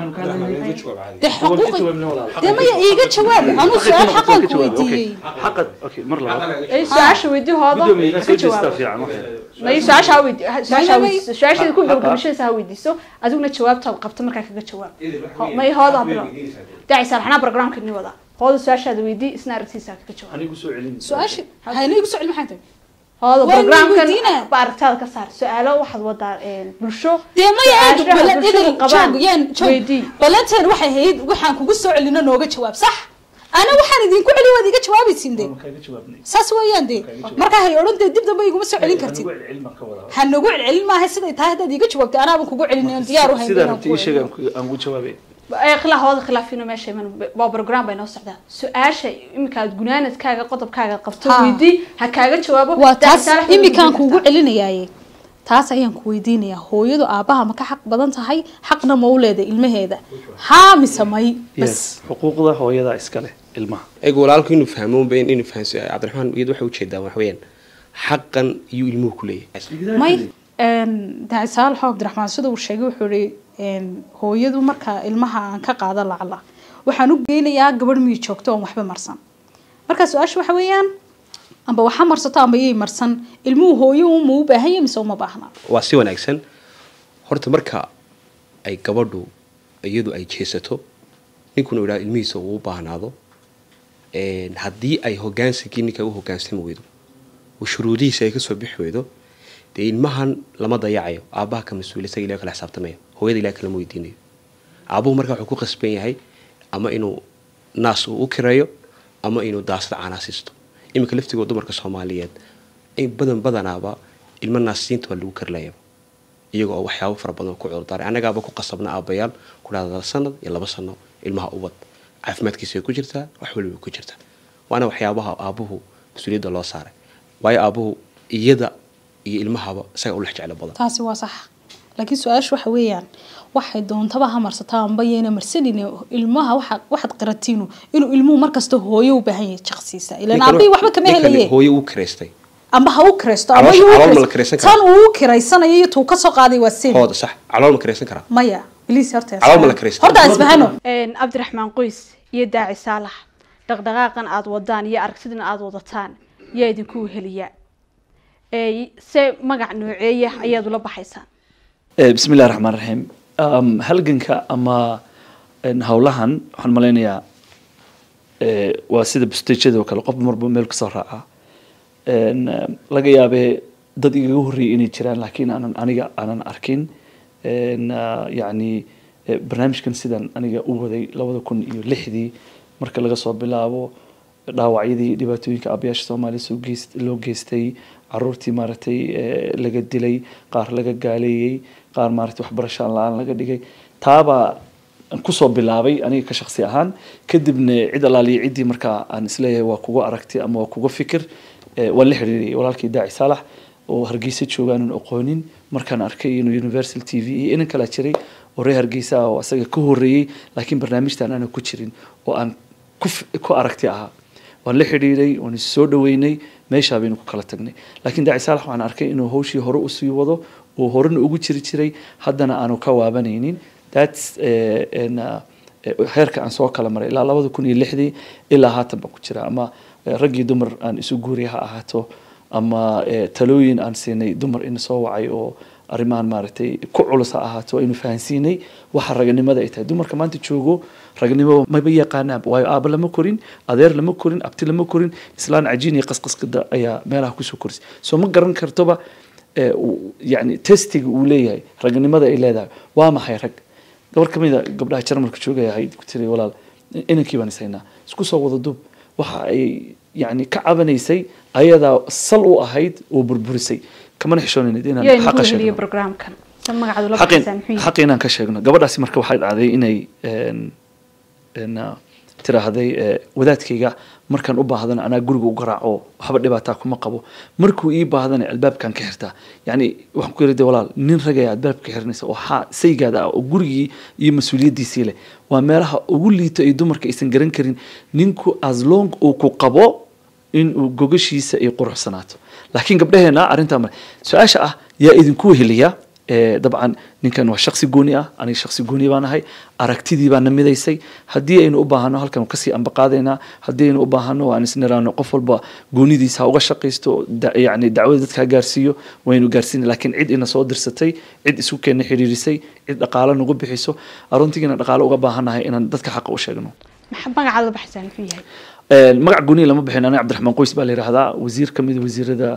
dee xuquuqi dee maya iiga jawaab anuu su-aal xaqaan ku weydiiyey xaqad okay mar labaad ay su-aasha weydii hooda gudoomiye ka soo jeestaa jawaabo fiican waxay may su-aasha ha weydi su-aasha ha May- weydiiso su-aasheeda ku Haqa- gabagabashadiisa ha weydiiso adiguna jawaabtaad qabta markaa kaga jawaab Ho- may hooda ha bilo daaci saalaxnaa programka ni wada hooda su-aashaada weydii isna aragtiisa ha kaga jawaab anigu soo celin su-aashi hayna igu socod maxay tahay hooda Waa la programkan weydiinaa. ba aragtaada ka saar su-aalo waxaad wadaa een, bulsho dee maya aad su-aashaha bala- bulshadu idil qabaan joog yaan joog weydii balanteen waxay ahayd waxaan kugu soo celino nooga jawaab sax ana waxaan idinku celi waad iga jawaabaysin de saas weeyaan de markaa hay odhan dee dib dambe iguma soo celin kartid ha nagu celcelin maaha siday tahay haddaad iga jawaabtay anaaban kugu celin oon diyaar u hayn sidaa inaan rabta kugu ii sheeg celiyo. aan ugu jawaabay Ee, khilaa hooda khilaafino meesha iman waa program bay noo socdaa su-aasha iminka aad gunaanadkaaga qodobkaaga qabto Ha. weydii ha kaaga jawaabo waa taas Daacitaal waxay imikaan weydiin kuugu kartaa. celinayaaye taas ayaan ku weydiinayaa hooyadu aabbaha ma ka xaq badan tahay xaqna ma u leedahay ilmaheeda haa mise may bas yes xuquuqda hooyada iska leh ilmaha eeg walaalku inuu fahmo unba in- inuu fahanso cabdiraxmaan iyadu waxay ujeedaa wax weeyaan xaqan iyuu ilmuhu ku leeyahay may daacisaal xoo cabdiraxmaan sida uu sheegay wuxuu ihi hooyadu marka ilmaha aan ka qaado lacala waxaan u geynayaa gabadh miyi joogto oon waxba marsan marka su-aasha waxa weeyaan amba waxa marsato amba iyay marsan ilmuhu hooyo uma u baahan yahay mise uma baahna waa si wanaagsan horta marka ay gabadhu iyadu ay jeesato ninkuna uu idhaha ilmihiisa uu u baahnaado een, haddii ay hogaansakii ninka u hogaansami weydo oo shuruudihiisa ay kasoo bixi weydo dee ilmahan lama dayacayo aabbaha ka mas-uul isaga ilaah kala xisaabtamaya hooyada ilaah kalama weydiinayo aabuhu marka wuxuu ku qasban yahay ama inuu naas uu u kireeyo ama inuu daasad caanaa siisto iminka laftigoo dumarka soomaaliyeed in badan badanaaba ilmo naasiinta waa lagu karlayaba iyaga oo waxyaabo fara badan ku cudurdaaray annagaaba ku qasabna aabbayaal ku dhahda sanad iyo laba sano ilmaha ubad caafimaadkiisa way ku jirtaa wax waliba way ku jirtaa waana waxyaabaha aabuhu mas-uuliyadda loo saaray waayo aabuhu iyada iyo ilmahaba isaga u lex jeclo badan taasi waa sax laakiin su-aasha waxa weeyaan waxay doontaba ha marsataa amba yayna marsanin ilmaha waxa waxaad qaratiinu inuu ilmuhu markasta hooyo u baahan yahay shaqsiisa ilaan Ninkan- aabbahi waxba kama ninkan helaye hooyo uu kireystay amba ha u kiraysto ama Caloosha- yuu u calool ma la kiraysto. kiraysan karaa? tan uu u kiraysanayo iyo tuu kasoo qaaday waa sin hooda sax calool ma kiraysan karaa maya bliis horta Calool ma la kiraysto? horta aan isfahano Een, cabdiraxmaan qoys iyo daaci saalax dhaqdhaqaaqan aada wadaan iyo aragtidan aada wadataan yaa idinku weheliya Ee, se magac nooceeya ayaad ula baxaysaan Eh, bismi illahi raxmaan raxiim Um, halganka ama en, howlahan waxaan malaynayaa eh, waa sida bustejada oo kale qof marba meel kasoo raaca En, eh, laga yaabee dad igaga horreeyay inay jiraan laakiin aanan aniga aanan arkin En, ah, yacni eh, barnaamijkan sidan aniga u waday labada kun iyo lixdii marka laga soo bilaabo dhaawacyadii dhibaatooyinka aabayaasha soomaaliya soo geest loo geystay caruurtii maaragtay eh, laga dilay qaar laga gaaleeyey qaar maaragtay waxbarasho aan la-aan laga dhigay taabaa aan kusoo bilaabay aniga ka shaqsi ahaan kadibna cid alaaliya ciddii markaa aan isleeyahay waa kuga aragti ama waa kuga fikir eh, waan la xiriiriyay walaalkii daaci saalax oo hargeysa joogaanan aqoonin markaan arkay inuu universal t v iyo inan kala jiray oo reer hargeysa ah oo asaga ka horreeyey laakiin barnaamijtan aanan ku jirin oo aan ku f- ku aragti ahaa waan la xidhiidhay waan is soo dhaweynay meeshaa baynu ku kala tagnay laakiin daaci saalax waxaan arkay inuu hawshii hore usii wado oo horena ugu jiri jiray haddana aanu ka waabanaynin thats eh, en, ah, eh, heerka aan soo kala maray ilaa labada kun iyo lixdii ilaa haatan baan ku jira ama eh, rag iyo dumar aan isu guuriya ha ahaato ama eh, talooyin aan siinay dumar ina soo wacay oo arrimahan maaragtay ku culus ha ahaato aynu fahansiinay waxa raganimada ay tahay dumarka maanta joogo raganimo maba yaqaanaan waayo aaba lama korin adeer lama korin abti lama korin islaan cajiin iyo qasqasqida ayaa meelaha kusoo korisay soo ma garan kartoba eh, uu- yacni testiga uu leeyahay raganimada ay leedahay waa maxay rag gabar ka mid a gabdhaha jarmalka joogaya ahayd ku tiri walaal inankii baan ishaynaa isku soo wada dub waxa ay yacni ka cabanaysay ayadaa sal u ahayd oo burburisay kamana xishoonaynid inaan yaa idinku xaqa weheliya sheegno programkan se magacaad ula xaqin baxaysaan muxuu yahay xaqi inaan ka sheegno gabadhaasi marka waxay dhacday inay en- en, ah, tiraahday eh, wadaadkayga markaan u baahdana anaa guriga u garaaco waxba dhibaataa kuma qabo markuu ii baahdana albaabkan ka xirtaa yacni waxaan ku yidhi walaal nin ragaya albaabka xirnaysa oo xaa saygaada ah oo gurigii iyo mas-uuliyaddiisii leh waa meelaha ugu liito ay dumarka aysan garan karin ninku as long uu ku qabo inuu gogashiisa ay quruxsanaato laakiin gabdhaheena arrintaa male su-aasha ah yaa idinku weheliya Eh, dabcan ninkan waa shaksi gooni ah aniga shaksi gooni baan ahay aragtidii baan namidaysay haddii aynu u baahano halkan waan kasii ambaqaadaynaa haddii aynu u baahano aan isniraano qof walba goonidiisa ha uga shaqaysto da- yacni dacwada dadka ha gaarsiiyo waynu gaarsiina laakiin cid ina soo dirsatay cid isu keena xiriirisay cid dhaqaalo nagu bixiso aruntigiina dhaqaalo uga baahanahay inaan dadka xaqa u sheegno Maxa- magacaad ula baxaysaan muxuu yahay Een, magac gooni lama bixin aniga cabdiraxmaan qoys baa la yidhaahdaa wasiir ka mid a wasiirada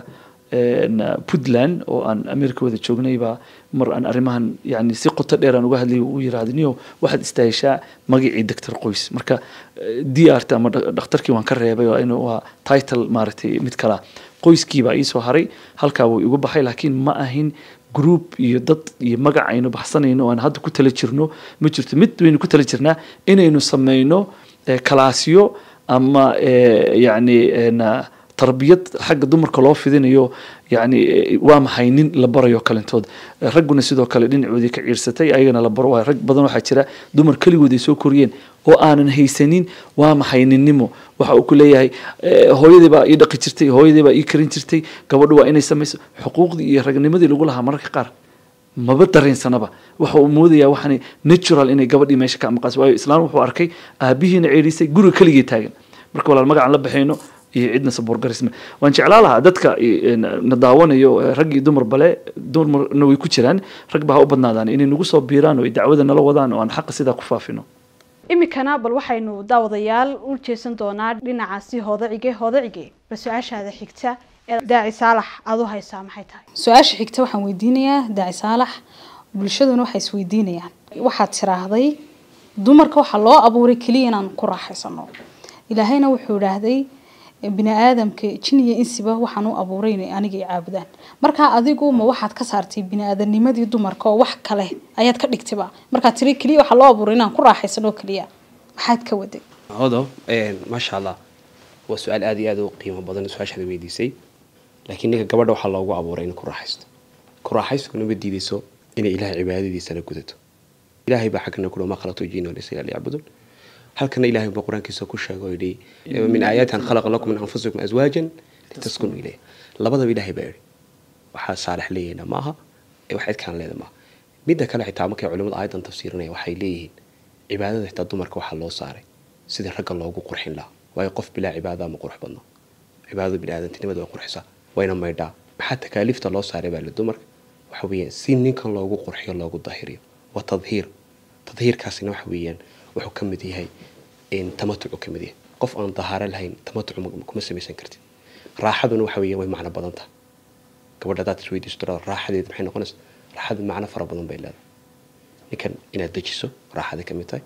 een, puntland oo aan america wada joognay baa mar aan arrimahan yani si qoto dheer aan uga hadlay uu yiraahdo niyo waxaad istaahishaa magacii doctor qoys marka eh, drt ama dha- dhakhtarkii waan ka reebay oo inuu waa title maaragtay mid kala qoyskii baa iisoo haray halkaa wuu igu baxay laakiin ma ahin group iyo dad iyo magac aynu baxsanayno oo aan hadda ku tala jirno ma jirto mid waynu ku tala jirnaa inaynu sameyno eh, kalaasyo ama eh, yacni een, ah, tarbiyad xagga dumarka loo fidinayo yani eh, waa maxay nin la barayo kalintood Eh, ragguna sidoo kale dhinacoodii ka ciirsatay ayagana la baro waayo rag badan waxaa jira dumar keligood ay soo koriyeen oo aanan haysanin waa maxay ninnimo waxa uu ku leeyahay eh, hooyadii baa ii dhaqi jirtay hooyadii baa ii karin jirtay gabadhu waa inay samayso xuquuqdii iyo ragnimadii lagu lahaa mararka qaar maba dareensanaba waxa uu moodayaa waxaan natural inay gabadhii meesha ka maqaas waayo islaan wuxuu arkay aabihiina ceerisay guriga keligii taagan marka walaal magacaan la bixayno iyo cidna saboorgarisme waan jeclaa lahaa dadka eh, na daawanayo eh, rag iyo dumar bale dumarna way ku jiraan rag ba ha u badnaadaan inay nagu soo biiraan oo ay dacwada nala wadaan oo aan xaqa sidaa ku faafino iminkana bal waxaynu daawadayaal u jeesan doonaa dhinacaasi hoodacige hoodacige bal su-aashaada xigta ee daaci saalax aad u haysaa maxay tahay su-aasha xigta waxaan weydiinayaa daaci saalax bulshaduna waxay isweydiinayaan waxaad tiraahday dumarka waxaa loo abuuray keliya inaan ku raaxaysano ilaahayna wuxuu idhaahday bini aadamka jin iyo insiba waxaan u abuuray inay aniga i caabudaan markaa adigu ma waxaad ka saartay bini aadamnimadii dumarka oo wax kale ayaad ka dhigtayba markaad tiri keliya waxaa loo abuuray inaan ku raaxaysano keliya maxaad ka waday hodo maasha allah waa su-aal aada iyo aada u qiimo badan su-aashaada weydiisay laakiin ninka gabadha waxaa loogu abuuray in ku raaxaysto ku raaxaystuna ma diidayso inay ilahay cibaadadiisa la gudato ilahay baa xaggana kudhow ma khalaqtu jiina walaysa ila liyacbudun halkana ilahay baa qur-aankiisa ku sheegay oo yidhi min aayaati an khalaqa lakum min anfusikum azwaajan litaskunuu ilayha labadaba ilahay baa yidhi waxaa saalax leeyahayna ma aha ee wax cidkaan leeda maaha midda kale xitaa markay culimadu aayadan tafsiirinaya waxay leeyihiin cibaadada xitaa dumarka waxaa loo saaray sidii ragga loogu qurxin lahaa waayo qof bilaa cibaada ma qurux badno cibaadada biniaadantinimada way qurxisaa wayna maydhaa maxaa takaaliifta loo saaray baa le dumarka waxa weeyaan si ninkan loogu qurxiyo loogu dahiriyo waa tadhiir tadhiirkaasina waxa weeyaan wuxuu ka mid yahay tamatucu ka mid yahay qof aan dahaaro lahayn tamatucu kuma samaysan kartid raaxaduna waxa weeyaan way macno badan tahay gabadha hadaad isweydiiso tirada raaxadeed maxay noqonaysa raaxadu macno fara badan bay leedahay ninkan inaad dejiso raaxaday ka mid tahay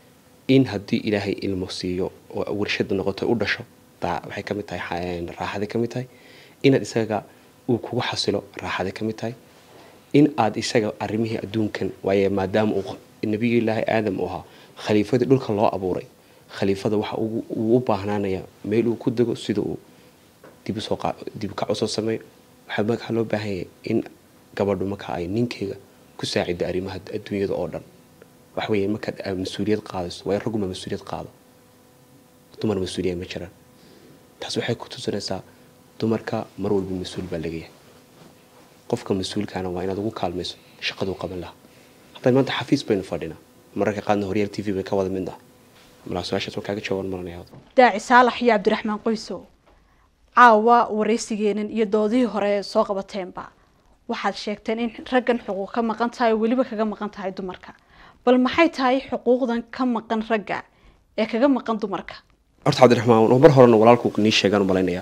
in haddii ilaahay ilmo siiyo oo warshada noqoto u dhasho waxay ka mid tahay raaxaday ka mid tahay inaad isaga uu kugu xasilo raaxaday ka mid tahay in aad isaga arrimihii adduunkan waaye maadaama uu nabiyullaahi aadam u ahaa khaliifadii dhulka loo abuuray khaliifada waxa uu u baahnaanaya meel uu ku dego sida uu dib kac usoo sameeyo waxaa markaa loo baahan yahay in gabadhu marka ay ninkeyga ku saacido arrimaha adduunyada oo dhan waxa weeye markaad mas-uuliyad qaadayso waayo ragguma mas-uuliyad qaado dumar mas-uuliyad ma jiraan taas waxay ku tusinaysaa dumarka mar walba mas-uul baa laga yahay qofka mas-uulkaana waa inaad ugu kaalmayso shaqaduu qaban lahaa hadda maanta xafiis baynu fadhinaa mararka qaadna horyaal t v bay ka wada mid ah malaa su-aashaas waa kaaga jawaaban maranaya daaci saalax iyo cabdiraxmaan qoysow caawa waraysigeenan iyo doodihii hore soo qabateenba waxaad sheegteen in raggan xuquuq ka maqan tahay oo weliba kaga maqan tahay dumarka bal maxay tahay xuquuqdan ka maqan ragga ee kaga maqan dumarka horta cabdiraxmaan mar horena walaalku nii sheegaan u malaynayaa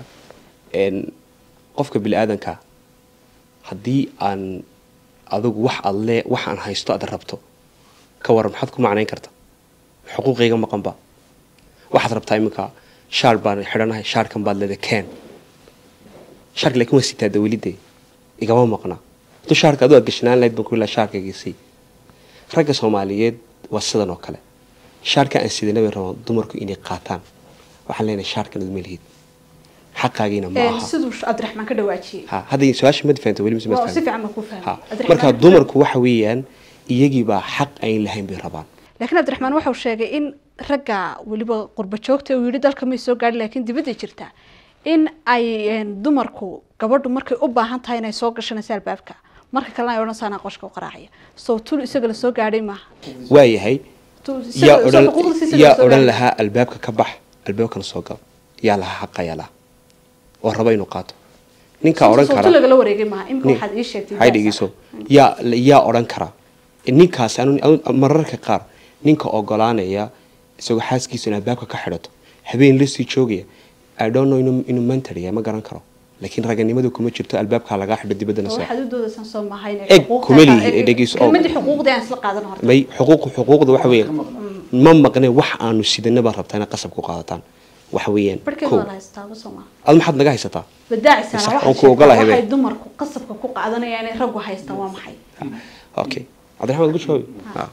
qofka bini aadanka haddii aan adigu wax aad lee wax aan haysto aad rabto ka waran maxaad ku macnayn karta xuquuqayga maqanba waxaad rabtaa iminka shaar baan xidhanahay shaarkan baad leeda keen shaarka laakiin waa sitaa dawlidee igama maqna hadduu shaarka aduu aad gashanaan lahayd baan ku ilaa shaarkaygiisii ragga soomaaliyeed waa sidan oo kale shaarka aan sidana bay rabaan dumarku inay qaataan waxaan leenahay shaarkan aduma lihid xaqaagiina ma aha siduu cabdiraxmaan ka dhawaajiyey ha hadda su-aasha mad fahamta weli mise mad waa si fahamta fiican baan ku ha fahmay marka dumarku waxa weeyaan iyagiibaa xaq ayn lahayn bay rabaan laakiin cabdiraxmaan waxau sheegay in ragga weliba qurba joogta uu yidhi dalka may soo gaadhin laakiin dibadda jirta in ay een, dumarku gabadhu markay u baahan tahay inay soo gashanayso albaabka marka kalena ay odhan saanaa qoshka u qaraacaya soo tul isaga la soo gaadhay maaha waayahay Tu- isaga- yaa soo odhan xuquuqdiisa isaga la yaa soo odhan gaadhay. lahaa albaabka ka bax albaabkana soo gal yaa lahaa xaqa yaa lahaa oo raba inuu qaato ninkaa odhan Soo kara tul lagala wareegay maaha imika nin- waxaad ii sheegtay hay dhegeyso yaa yaa odhan kara ninkaas anu- anu- mararka qaar ninka ogolaanaya isagoo xaaskiisa in albaabka ka xidhato habeen la sii joogaya i don't know inuu inuu mentor yahay ma garan karo laakiin raganimadu kuma jirto albaabkaa lagaa xidho dibaddana seex waxaad u doodaysaan soo mahayn Eg, kuma lihi, dhegeyso oo- kelmadii xuquuqdii aan isla qaadan horta may xuquuq xuquuqda waxa weeye ma maqne wax aanu sidana baa rabtaa inaad qasab ku qaadataan waxa weeyaan barkeed kow waa la haystaaba soo maha ad maxaad naga haysataa badaacisana Sax, waxay waan ku ogolahay, waxay be. dumarku qasabka ku qaadanayaan inay raggu haystaan waa maxay okay cabdiraxmaan ugu jawaabi Ah.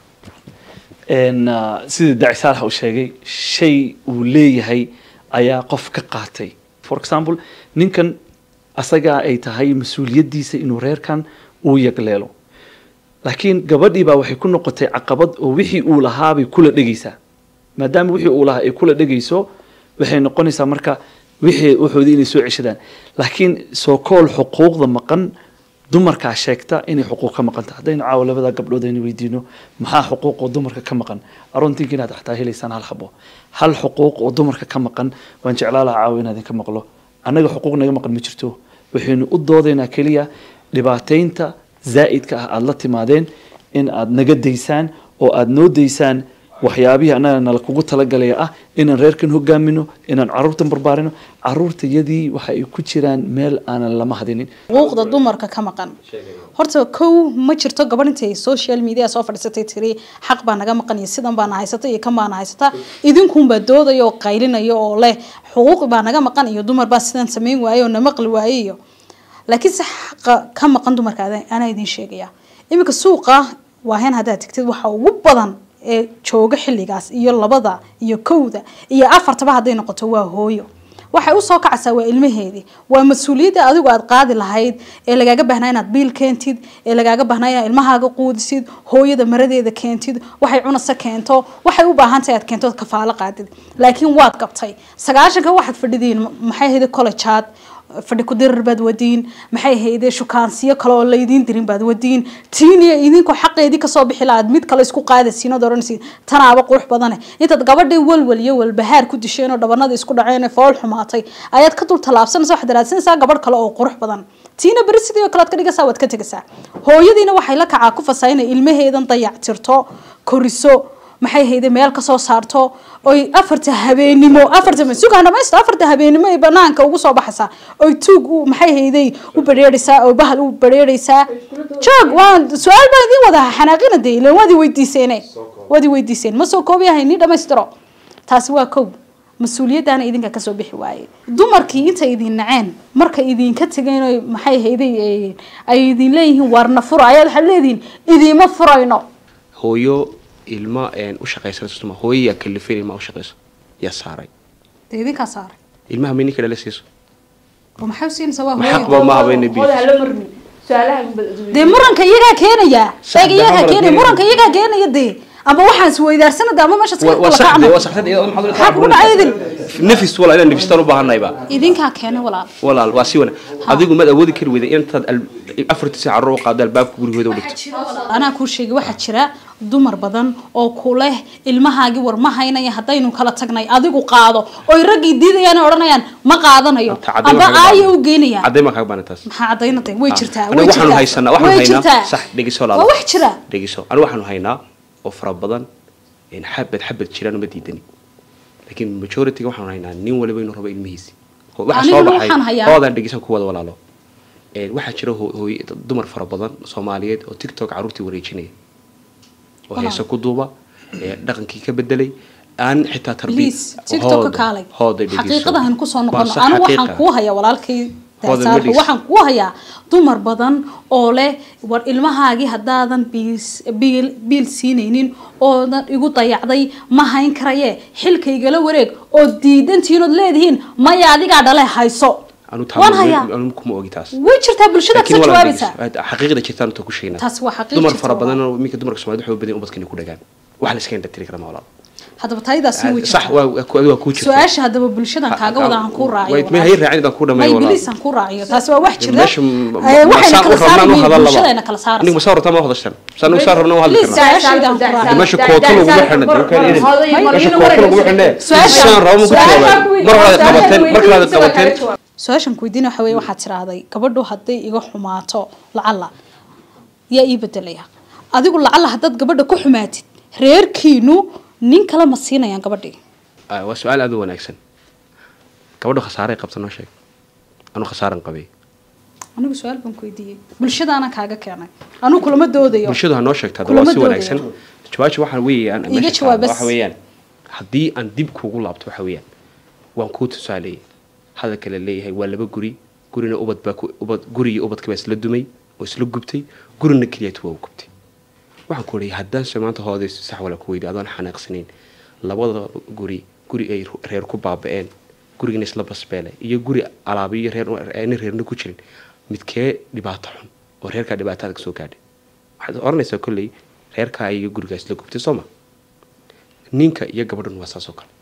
een ah, sida daaci saalax uu sheegay shay uu leeyahay ayaa qof ka qaatay for example ninkan asagaa ay tahay mas-uuliyaddiisa inuu reerkan uu yagleelo laakiin gabadhii baa waxay ku noqotay caqabad oo wixii uu lahaabay kula dhegaysaa maadaama wixii uu lahaa ay kula dhegayso waxay noqonaysaa marka wixii waxoodii inay soo ceshadaan laakiin soo kool xuquuqda maqan dumarkaa sheegta inay xuquuq ka maqan tahay haddaynu caawa labada gabdhood aynu weydiino maxaa xuquuq oo dumarka ka maqan aroontinka inaad xataa helaysaan hal xabo hal xuquuq oo dumarka ka maqan waan jeclaa lahaa caawa inaad idinka maqlo annaga xuquuq naga maqan ma jirto waxaynu u doodaynaa keliya dhibaataynta zaa'idka ah aada la timaadeen in aad naga daysaan oo aada noo daysaan waxyaabihii annaga nala kugu talagalaya ah inaan reerkan hogaamino inaan caruurtan barbaarino caruurtayadii waxa ay ku jiraan meel aanan lama hadinin xuquuqda dumarka ka maqan horta kow ma jirto gabadh intay social media soo fadhiisatay tiri xaq baa naga maqan iyo sidan baana haysata iyo kan baana haysata idinkunbaa doodaya oo qaylinaya oo leh xuquuq baa naga maqan iyo dumar baa sidan samayn waaye oo na maqli waaye iyo laakiin se xaqa ka maqan dumarka ada- anaa idin sheegaya iminka suuqa waahen haddaad tegtid waxa ugu badan ee jooga xilligaas iyo labada iyo kowda iyo afartaba hadday noqoto waa hooyo waxay usoo kacaysaa waa ilmaheedii waa mas-uuliyadda adigu aad qaadi lahayd ee lagaaga baahnaa inaad biil keentid ee lagaaga baahnaa inaad ilmahaaga quudisid hooyada maradeeda keentid waxay cunasa keento waxay u baahan tahay aad keento ood kafaalo qaadid laakiin waad qabtay sagaashanka waxaad fadhidiin maxay ahayd collegeaad fadhi ku dirir baad wadiin maxay ahayde shukaansiyo kale oo laydiin dirin baad wadiin tiiniya idinkoo xaqeedii kasoo bixi lahaad mid kale isku qaadaysiin ood odhanaysiin tanaaba qurux badane intaad gabadhii walwal iyo walbahaar ku disheen oo dhabanada isku dhaceen ee fool xumaatay ayaad ka dul tallaabsanaysa waxaad raadsanaysaa gabadh kale oo qurux badan tiina beri sidii oo kale aad ka dhigaysaa waad ka tegaysaa hooyadiina waxay la kacaa ku fasaa inay ilmaheedan dayactirto koriso maxay hayde meel kasoo saarto oy afarta habeenimo afarta suga dhamaysto afarta habeenimo ay banaanka ugu soo baxaysaa oy tuug u maxay hayday u bareeraysaa oo bahal u bareeraysaa joog waan su-aal baan idiin wadaa xanaaqina dee ilan waad i weydiiseene waad i weydiiseen ma soo koobiyahay ni dhamaystiro taasi waa kow mas-uuliyaddaana idinka kasoo bixi waaye dumarkii intay idin naceen markay idinka tegeen oy maxay hayday ay- ay idin leeyihiin waarna fura ayaad waxaad leedihiin idiima furayno hooyo ilma een, u shaqaysanayso ma hooyo yaa kalifeen ilma u shaqayso yaa saaray dee idinkaa saaray ilmaha may ninka dhala siiso oo maxay u siinaysaa waa Ma hooyo xaq ba ma habayna bil hooda hala marmin su-aalaha dee muranka iyagaa keenaya Sax, eeg iyagaa dahaba keenaya keenaya. muranka iyagaa keenaya dee ama waxaan isweydaarsanada ama meesha Wa- waa sax de, waa saxsan iyadoo maxaad maxaa kugu dhacay idin nafis walaal inaan nafistaan u baahanayba idinkaa keenay walaal walaal waa si wana adigu maad awoodi kari weyda intaad al- afartii saac carruur u qaado albaabka gurigooda u dhigto anaa kuu sheegay waxaa jira dumar badan oo ku leh ilmahaagii war ma haynaya haddaynu kala tagnay adigu qaado oy raggii diidayaan oo odhanayaan ma qaadanayo Anta caddayn amba baa kaga aaya baahan. u geenaya caddayn baan kaga baahan taas maxaa cadaynatay way jirtaa aniga way waxaanu jirtaa haysanaa waxaanu way jirtaa haynaa sax dhegiso waa laala wax jira dhegiso aniga waxaanu haynaa oo fara badan in xabad xabad jiraan uma diidani laakiin majority-ga waxaanu haynaa nin waliba inuu rabo ilmihiisi Ho- waxa soo Aniguna baxay waxaan hayaa- hoodan dhegisan ku wada walaalo Een, waxaa jira hoo- hooy- dumar fara badan soomaaliyeed oo tiktok carruurtii wareejinaya oo Walaal. heese ku duuba ee dhaqankii ka bedelay aan xitaa tarbiya please tiktok ka kaalay hooda dhegiso xaqiiqadahan kusoo Waa noqono sax anigu waxaan xaqiiqa. kuu hayaa walaalkay Hooda Saalixu, Medis. waxaan kuu hayaa dumar badan oo leh war ilmahaagii haddaadan biis- biil biil siinaynin oodan igu dayacday ma hayn karaye xilkaygala wareeg oo diidantihiin ood leedihiin maya adigaa dhale hayso anu waan hayaa anu kuma ogi taas way jirtaa bulshada laakiin kasoo walaal jawaabaysaa dhegeyso, xaqiiqda jirtaan inta ku sheegnaa Taas waa xaqiiq dumar jirta fara badan walaal. oo minka dumarka Soomaaliyeed waxay u badan ubadka inay ku dhagaan wax la iska indha tiri kara ma walaal haddaba tayadaasna way sax jirtaa waa waa ku waa ku jirta su-aasha haddaba bulshadan kaaga wada aan kuu raaciyo Wait, may hay raacin baan ku dhamay may walaal bilis aan kuu raaciyo taasi waa wax jira meesha Eh, waxayna kala saari rabnaan u weyn hadal bulshadayna kala laba saaraysa aniga masaa rabtaa ma hadashan saan saa rabnaa u hadli Please, karnaa su-aashaydan ku raaciyo. meesha kooto lagu xidhan dukaan idin meesha kooto lagu xidhan Su-aasha- saan rabo ma ku su-aasha jawaabay mar hore qabateen mar kale qabateen su-aashan ku weydiina waxa weye waxaad tiraahday gabadhu hadday iga xumaato lacala yaa ii bedelaya adigu lacala haddaad gabadha ku xumaatid reerkiinu nin kale ma siinayaan gabadhii Ah, waa su-aal aad u wanaagsan gabadha khasaaray qabta noo sheeg anu khasaaran qabay anigu su-aal baan ku weydiiyey bulshadaana kaaga keenay anigu kulama doodayo bulshadu ha noo sheegto hadda Kulama waa si doodayo. wanaagsan jawaabta waxa weeyaan Iga meesha jawaab taalo bas. waxa weeyaan haddii aan dib kuugu laabto waxa weeyaan waan kuu tusaaleeyay hadalka la leeyahay waa laba guri gurina ubad baa ku ubad guri iyo ubadka baa isla dumay oo isla gubtay gurina keliyatu waa u gubtay waxaan ku leeyahay haddaan se maanta hoodayso sax wala ku weydi adoon xanaaqsanayn labada guri guri ay reer ku baaba'een gurigina isla basbeelay iyo guri alaabiyo reer aanay reerna ku jirin midkee dhibaato xun oo reerkaa dhibaatada kasoo gaadhay waxaad oranaysaa kolley reerkaa iyo gurigaa isla gubtay soo ma ninka iyo gabadhan waa saas oo kale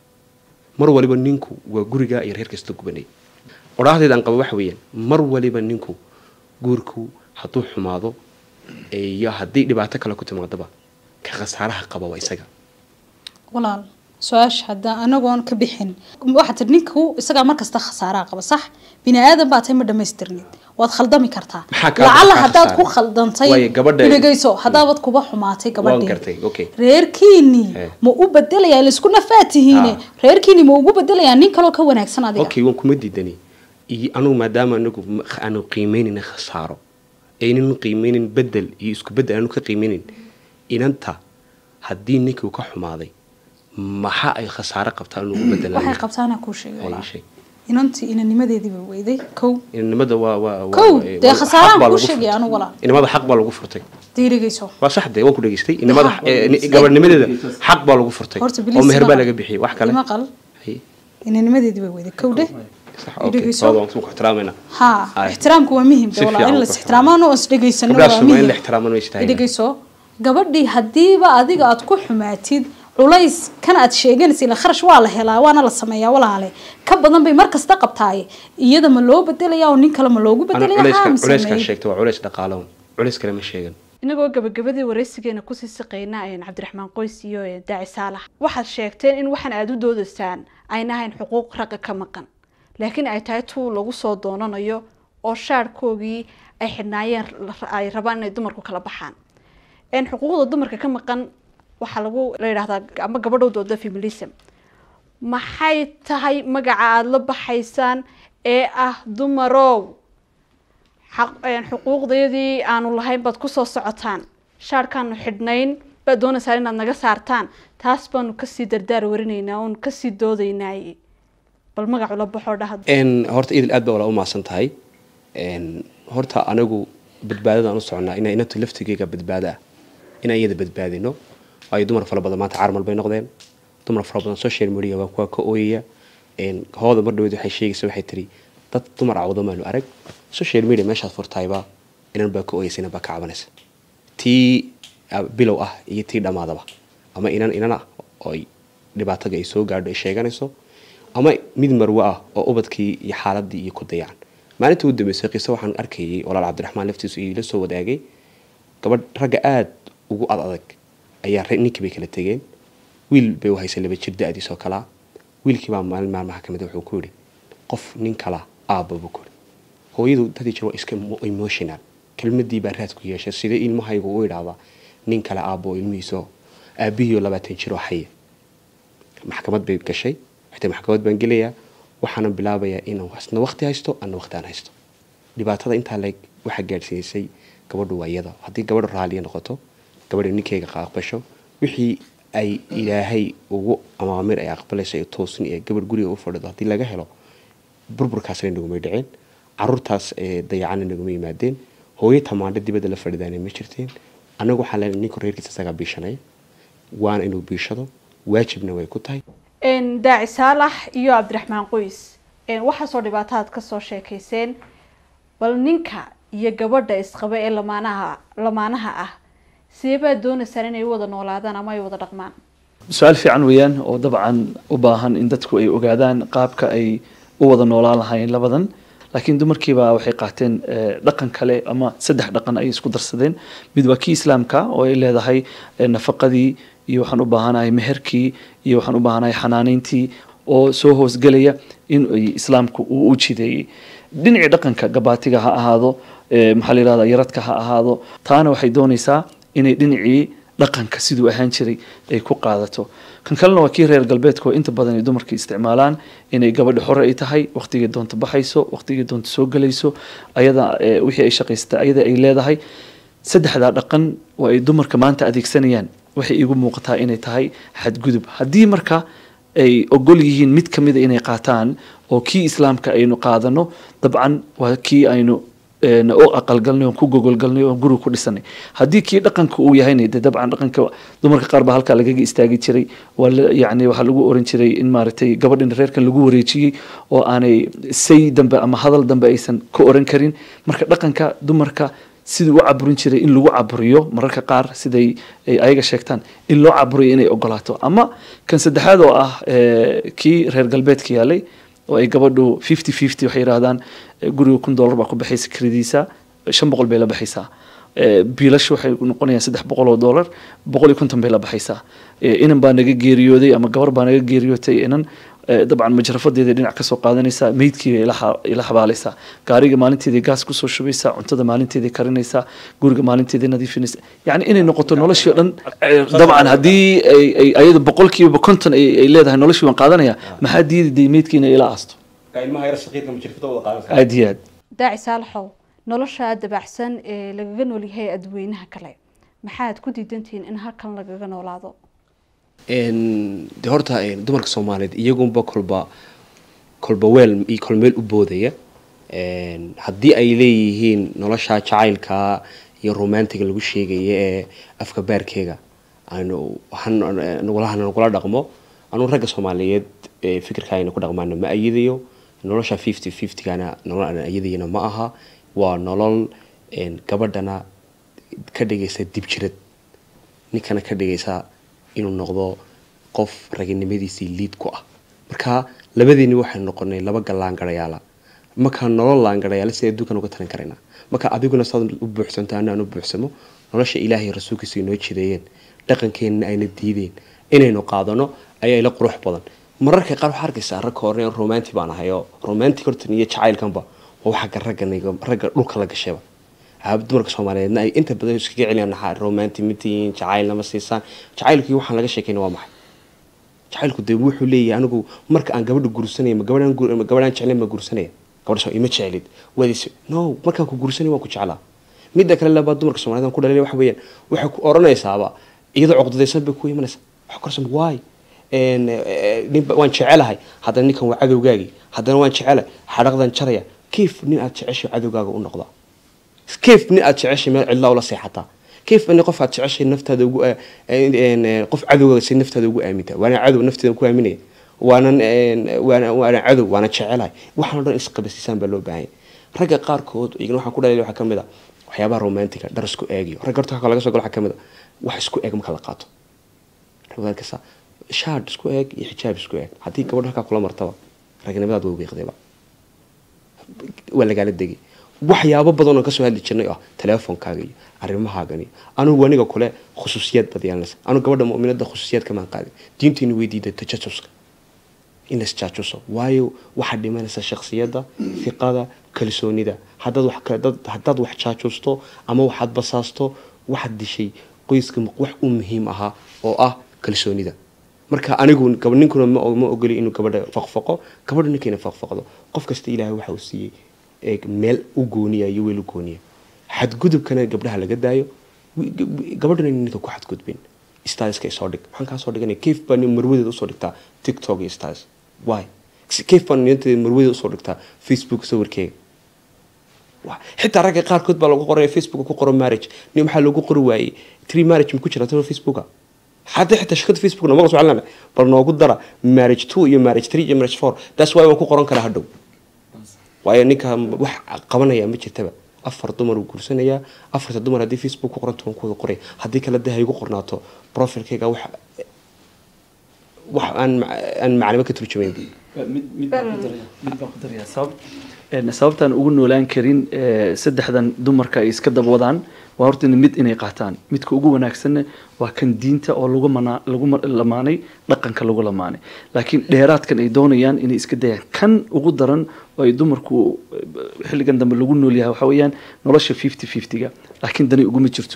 mar waliba ninku waa gurigaa iyo reerka isla gubanay odhaahdeeda aan qaba waxa weeyaan mar waliba ninku guurku hadduu xumaado iyo haddii dhibaato kale ku timaadaba ka khasaaraha qaba waa isaga walaal su-aasha hadda anagoon ka bixin waxaa tir ninku isagaa markasta khasaaraa qaba sax bini aadan baa tay ma dhamaystirnid waad khaldami kartaa Maxaa kaa- lacala maxaa haddaad ku khasaaray? khaldantay Waayo, gabadha- dhegeyso haddaabad kuba xumaatay waan gabadhii gartay okay reerkiinii Eh. ma u bedelayaa laisku nafaatihiine Ah. reerkiinii ma ugu bedelayaa nin kaloo ka wanaagsan adiga okay waan kuma diidani iyo anugu maadaama anagu ma- aanu qiimeynayna khasaaro aynan qiimeynin bedel iyo isku bedel aanu ka qiimeynin inanta haddii ninkii uu ka xumaaday maxa ay khasaaro qabtaa anugu waxay bedelan qabtaana kuu sheegay Ay, walaal sheeg. inantii inanimadeediiba weyday kow inamada waa waa waa- Kow, waa- dee waa- khasaaraan xaq baa kuu lagu sheegay furtay. anigu walaal. inamada xaq baa lagu furtay diirigayso waa sax dee waan ku dhageystay inamada Maxaa? eh, ni- gabadhnimadeeda xaq baa lagu furtay horta oo meher baa laga bixiyay wax kale maqal Hay, inanimadeediiba weyday kow dheh sax okay dhegeyso. soo waan ku ixtiraamayna ها Ay. احترامك waa muhiim Si de walaal fiican in la ku ixtiraamaano oo is dhageysano gabdhaha waa Soomaaliya in muhiim la ixtiraamana way istaahilaan. dhegeyso gabadhii hadiiba adiga aad ku xumaatid culays kan aad sheeganaysa ila kharash waa la helaa waana la sameeyaa walaale ka badan bay mar kasta qabtaaye iyada ma loo bedelaya oo nin kale ma loogu ana bedelaya culayska haa mise culayskan may? sheegtay waa culays dhaqaalo culays kale ma sheegan inagoo gabagabadii waraysigeena kusii siqayna een cabdiraxmaan qoys iyo een daaci saalax waxaad sheegteen in waxaan aada u doodaysaan ayna ahayn xuquuq ragga ka maqan laakiin ay tahay tuu lagu soo doonanayo oo shaarhkoogii ay xidhnaayeen la- ay rabaan inay dumarku kala baxaan een xuquuqda dumarka ka maqan waxaa lagu la yidhahdaa ama gabadhow dooda feminism maxay tahay magaca aada la baxaysaan ee ah dumarow xaq- een, xuquuqdeedii aanu lahayn baad kusoo socotaan shaarkaanu xidhnayn baad doonaysaan inaad naga saartaan taas baanu kasii dardaar warinaynaa oonu kasii doodaynaaye bal magacu la baxoo dhaha n horta idil aad baa wala u maasan tahay n horta anagu badbaadada aan u soconaa inaa inanta laftigeyga badbaado ah inaan iyada badbaadino waayo dumar fara badan maanta carmal bay noqdeen dumar fara badan social media waa kuwa ka ooyaya n hooda mar dhaweed waxay sheegaysa waxay tiri dad dumar cawdo maanu arag social media meeshaad furtayba inan baa ka ooyaysa inan baa ka cabanaysa tii ah, bilow ah iyo tii dhammaadaba ama inan inan ah oo ay dhibaatada ay soo gaadho ay sheeganayso ama mid marwe ah oo ubadkii iyo xaaladii iyo ku dayacan maalintii u dambeysay qiso waxaan arkayay walaal cabdiraxmaan laftiisu iila soo wadaagay gabadh ragga aada ugu ad adag ayaa re- ninkii bay kala tegeen wiil bay u haysay laba jir da-diis oo kalaa wiilkii baa maalin maalmaha ka mid a wuxuu ku yidhi qof nin kala aabba buu ku yidhi hooyadu dadii jir waa iska emo- emotional kelmadii baa raad ku yeeshay sidee ilmahaygu u idhaahdaa nin kale aabbo oo ilmihiiso aabihiioo labaatan jir oo xaya maxkamad bay gashay xitaa maxkamad baan gelayaa waxaana bilaabayaa inaan isna waqti haysto ana waqti aan haysto dhibaatada intaa leeg waxaa gaadhsiisay gabadhu waa iyada haddii gabadhu raaliya noqoto gabadha ninkeyga aqbasho wixii ay ilaahay ugu amaamir ay aqbalayso ee toosin ee gabadh guriga u fadhido haddii laga helo burburkaasna nagumay dhiceen caruurtaas ee dayacana naguma yimaadeen hooyo tamaandho dibadda la fadhidaana ma jirteen anagu waxaan leenahay ninku reerkiisa isagaa biishanaya waana inuu biishado waajibna way ku tahay een daaci saalax iyo cabdiraxmaan qoys een waxaasoo dhibaatadaad kasoo sheekayseen bal ninka iyo gabadha isqaba ee lamaanaha lamaanaha ah sidee baad doonaysaan inay u wada noolaadaan ama ay wada dhaqmaan su-aal fiican weeyaan oo dabcan u baahan in dadku ay ogaadaan qaabka ay u wada noolaan lahaayeen labadan laakiin dumarkiiba waxay qaateen eh, dhaqan kale ama saddex dhaqan ay isku darsadeen mid waa kii islaamka oo ay leedahay eh, nafaqadii iyo waxaan u baahanahay meherkii iyo waxaan u baahanahay xanaaneyntii oo soo hoosgelaya in ay islaamku uu u jideeyey dhinacii dhaqanka gabaatiga ha ahaado eh, maxaa la yihahda yaradka ha ahaado taana waxay doonaysaa inay dhinacii dhaqanka siduu ahaan jiray ay ku qaadato kan kalena waa kii reer galbeedka oo inta badan ay dumarka isticmaalaan inay gabadha xore ay tahay waqtigii doonto baxayso waqtigii doonto soo gelayso ayada eh, wixii ay shaqaysata ayada ay leedahay saddexdaa dhaqan oo ay dumarka maanta adeegsanayaan waxay iigu muuqataa inay tahay xadgudub haddii marka ay ogol yihiin mid ka mida inay qaataan oo kii islaamka aynu qaadano dabcan waa kii aynu een, u aqalgalnay oon ku gogolgalnay oon guriga ku dhisanay haddii kii dhaqanka uu yahayna de dabcan dhaqanka dumarka qaar baa halkaa lagaga istaagi jiray waa la- yacni waxaa lagu oran jiray in maaragtay gabadhin reerkan lagu wareejiyey oo aanay say dambe ama hadal dambe aysan ka oran karin marka dhaqanka dumarka siduu u caburin jiray in lagu caburiyo mararka qaar siday ay ayaga sheegtaan in loo caburiyo inay ogolaato ama kan saddexaad oo ah eh, kii reer galbeedka yaalay oo ay gabadhu fifty fifty waxay yidhahdaan eh, guriga kun dollar baa ku baxaysa kiradiisa shan boqol bay la baxaysaa Eh, biilashu waxay noqonayaan saddex boqol oo dollar boqol iyo konton bay la baxaysaa Eh, inan baa naga geeriyooday ama gabar baa naga geeriyootay inan eh, dabcan majrafadeeda dhinac kasoo qaadanaysaa meydkii bay ila xa- ila xabaalaysaa gaariga maalinteedii gaas kusoo shubaysaa cuntada maalinteedii karinaysaa guriga maalinteedii nadiifinaysaa yacni inay noqoto noloshii oo dhan eh, dabcan haddii ay ay- ayada boqolkiiba konton ay ay leedahay noloshii waan qaadanaya maxaa diiday meydkiina ila aasto ilmaha yar shaqiidka majirfada wada qaadan aad iyo aad daaci saalaxow nolosha dabacsan ee lagaga noolyahay adweynaha kale maxaad ku diidantihiin in halkan lagaga noolaado Een, de horta een, dumarka soomaaliyeed iyagunba kolba kolba weel iyo kolmeel u boodaya Een, haddii ay leeyihiin nolosha jacaylka iyo romantiga lagu sheegaya ee afka baarkeega aynu han- nagula han- nagula dhaqmo anu ragga soomaaliyeed ee fikirka ayna ku dhaqmaana ma ayadayo nolosha fifty fiftygana nolol aan ayadayana ma aha waa nolol een, gabadhana ka dhigaysa dibjirad ninkana ka dhigaysa inuu noqdo qof raginimadiisii liid ku ah marka labadeeni waxaynu noqonay laba gallaangarayaala marka nolol laangarayaala si adduunkan uga talan karaynaa marka adiguna saad u buuxsanto ana aan u buuxsamo nolosha ilaahay iyo rasuulkiisa inoo jideeyeen dhaqankeenna ayna diideen inaynu qaadano ayaa ila qurux badan mararka qaar waxaa arkaysaa ragka hore romanti baan ahay oo romantic hortan iyo jacaylkanba waa wax xagga ragga ragga dhulka la gashayba haab dumarka soomaaliyeedna ay inta badan iskaga celiyaan naxaa romanti mitiin jacaylna ma siisaan jacaylkii waxaan laga sheekayna waa maxay jacaylku dee wuxuu leeyahay anigu marka aan gabadha guursanaya ma gabadhaan gu- ma gabadhaan jeclayn ma guursanaya gabadha soo ima jeclid waadis no markaan ku guursanay waan ku jeclaa midda kale labaa dumarka soomaaliyeed aan ku dhalay waxa weeyaan waxay ku oranaysaaba iyadoo cuqdadaysan bay ku imanaysaa waxa korsan waay een, eh, nin ba- waan jecelahay haddana ninkan waa cadowgaagii haddana waan jecelahay xadhaqdan jaraya kiif nin aad jeceshay cadowgaaga u noqdaa كيف nin aad jeceshay meel cidla ula seexataa كيف in qof aad jeceshay naftaada ugu eh, een, eh, qof cadowga si naftaada ugu aaminta waana cadow nafteeda ku aaminaya waanan een, waana waana cadow waana jecelahay waxaan o dhan isqabasiisaan baa loo baahan yahay ragga qaarkood iyagana waxaan ku dhalay waxaa kamid a waxyaabaha romantiga dhar isku eegiyo ragga horta halka laga soo galo waxaa kamid a wax isku eeg marka la qaato ragga kasa shaad isku eeg iyo xijaab isku eeg haddii gabadha halkaa kula martaba ragnimadaad way wiiqdayba waa lagaala degay waxyaabo badan oo kasoo hadli jirnay oo ah teleefonkaaga iyo arrimahaagan iyo anugu aniga kule khusuusiyad baad yeelanaysa anugu gabadha mu'minada khusuusiyad kamaan qaadin diintiina weydiida tajajuska in la isjaajuso waayo waxaad dhimanaysa shaksiyadda fiqada kalsoonida haddaad wax ka- dad- haddaad wax jaajusto ama waxaad basaasto waxaad dishay qoyska mu- wax u muhiim ahaa oo ah kalsoonida marka anigu gab- ninkuna ma ma ogoli inuu gabadha faqfaqo gabadha ninkayna faqfaqdo qof kasta ilaahay waxa uu siiyey ee meel u gooniya iyo weel u gooniya xadgudubkana gabdhaha laga daayo wi- gab- gabadhana in ninka ku xadgudbin stylska isoo dhig waxaan kaa soo dhiganaya kayf baa nin marwadeeda usoo dhigtaa tiktok iyo styles why kayf baa ninteeda marwadeeda usoo dhigtaa facebook sawirkeega Wa- xitaa ragga qaarkood baa lagu qoraya facebook ku qoro marriage nin maxaa loogu qori waayey tree marriage ma ku jira talo facebooka hadda xitaa shirkada facebook nama socon bal noogu dara marriage two iyo marriage three iyo marriage four that's why waan ku qoran karaa hadhow waayo ninka wax qabanaya ma jirtaba afar dumar uu guursanayaa afarta dumar haddii facebook ku qoranto waan ku wada qoraya haddii kale dee ha igu qornaato profilkayga wax wax aan ma- aan macnimo ka turjumayn mid mid baan ku daraya mid baan ku daraya sabab een, sababtaan ugu noolaan karin ee, saddexdan dumarka ay iska dabwadaan waa horta in mid inay qaataan midka ugu wanaagsanna waa kan diinta oo lagu mana lagu ma- lamaanay dhaqanka lagu lamaanay laakiin dheeraadkan ay doonayaan inay iska dayaan kan ugu daran oo ay dumarku eh, xilligan dambe lagu nool yahay waxa weeyaan nolosha fifty fiftyga laakiin dani uguma jirto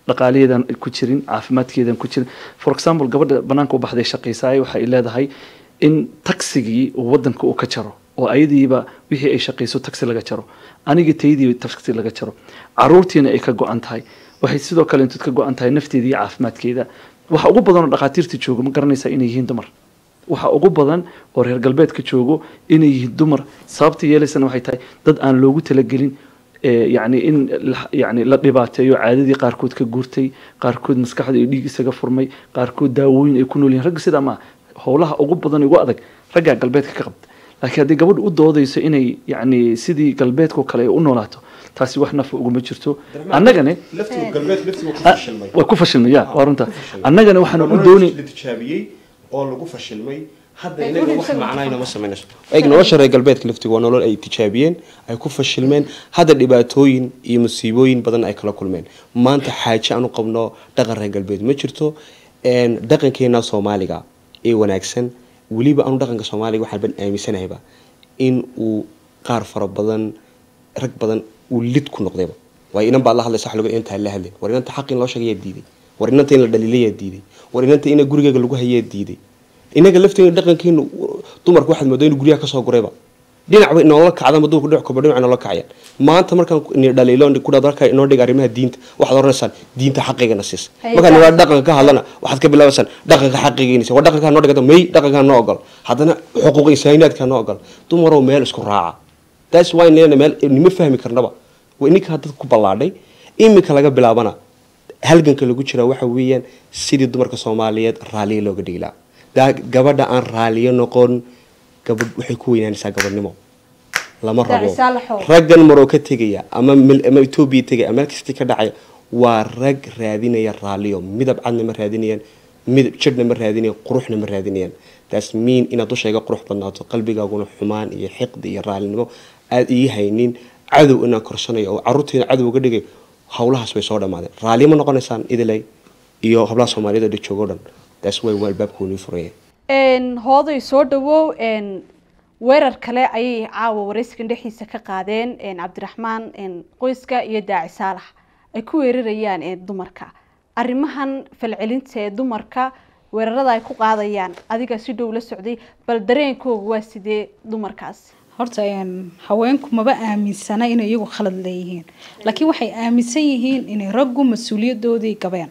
dhaqaalaheedan ku jirin caafimaadkeedan ku jirin for example gabadha banaanka u baxday shaqaysaay waxay leedahay in taxigii uu wadanka uu ka jaro oo ayadiiba wixii ay shaqayso taxi laga jaro aniga taydiiba taxi laga jaro caruurtiina ay ka go-an tahay waxay sidoo kale intood ka go-an tahay nafteeda iyo caafimaadkeeda waxa ugu badan oo dhakhaatiirta jooga ma garanaysaa inay yihiin dumar waxa ugu badan oo reer galbeedka joogo inay yihiin dumar sababta yeelaysana waxay tahay dad aan loogu talagelin ee, yacni in la- yacni la dhibaateeyo caadadii qaarkood ka guurtay qaarkood maskaxda iyo dhiig isaga furmay qaarkood daawooyin ay ku nool yihiin ragga sidaa maaha howlaha ugu badan ugu adag raggaa galbeedka ka qabta laakiin haddii gabadhu u doodayso inay yacni sidii galbeedkao kale ay u noolaato taasi wax nafa uguma jirto annagane laftigu galbeed laftigu ku Ah, fashilmay waa ku fashilmay ya waa runta ku fashilmay. annagana waxaan u Nolol doonay la tijaabiyey oo lagu fashilmay hadda Ay, inaga weli wax isaga macnayna ma samaynayso eeg nolosha reer galbeedka laftigu waa nolol ay tijaabiyeen ay ku fashilmeen hadda dhibaatooyin iyo musiibooyin badan ay kala kulmeen maanta xaaje aan u qabno dhaqan reer galbeed ma jirto een, dhaqankeena soomaaliga ee wanaagsan weliba anu dhaqanka soomaaliga waxaan ban aaminsanahayba in uu qaar fara badan rag badan uu lid ku noqdayba waayo inan baad la hadlaysa wax lagu intaa la hadlin war inanta xaq in loo sheegayaa diiday war inanta in la dhaliilayaa diiday war inanta in gurigeega lagu hayaa diiday inaga lafteena dhaqankeenu dumarku waxaad moodaa inuu guryaha kasoo gurayba dhinacba inoola kacda ma dumarku dhinac koba dhinac inoola kacayaan maanta markaan ni dhaliilo ku dhaad markaa inoo dhiga arrimaha diinta waxaad oranaysaan diinta xaqigana siisa Hay markaan tahay. waa dhaqanka ka hadlana waxaad ka bilaabaysaan dhaqanka xaqigiinisa waa dhaqankaa noo dhigata may dhaqankaa noo ogol haddana xuquuq insaaniyaadkaa noo ogol dumarow meel isku raaca taas waa in leena meel nima fahmi karnaba waa ininkaa dad ku ballaadhay iminka laga bilaabana halganka lagu jiraa waxa weeyaan sidii dumarka soomaaliyeed raaliya looga dhigi lahaa daa gabadha aan raaliyo noqon gabadh waxay ku weynaanaysaa gabadhnimo lama rabo Daacisaa la xoog. raggan maroo ka tegaya ama mil- ama etoobiya tegaya ama meel kasta ka dhacaya waa rag raadinaya raaliyo midab cadna ma raadinayaan midab jidhna ma raadinayaan quruxna ma raadinayaan taas miin inaad dushayga qurux badnaato qalbigaaguna xumaan iyo xiqdi iyo raalinimo aada ii haynin cadow inaan korsanayo oo caruurteena cadow uga dhigay howlahaas way soo dhammaadeen raaliyo ma noqonaysaan idilay iyo hablaha soomaaliyeed oo dhan joogo dhan taas way waa albaabka nii furaya een hooday soo dhawow een weerar kale ayay caawa waraysigan dhexdiisa ka qaadeen een cabdiraxmaan een qoyska iyo daaci saalax ay ku weerarayaan een dumarka arrimahan falcelinta ee dumarka weerarada ay ku qaadayaan adiga si dhow la socday bal dareenkooga waa sidee dumarkaas horta een, haweenku maba aaminsana inay iyagu khalad leeyihiin laakiin waxay aaminsan yihiin inay raggu mas-uuliyadoodii gabeen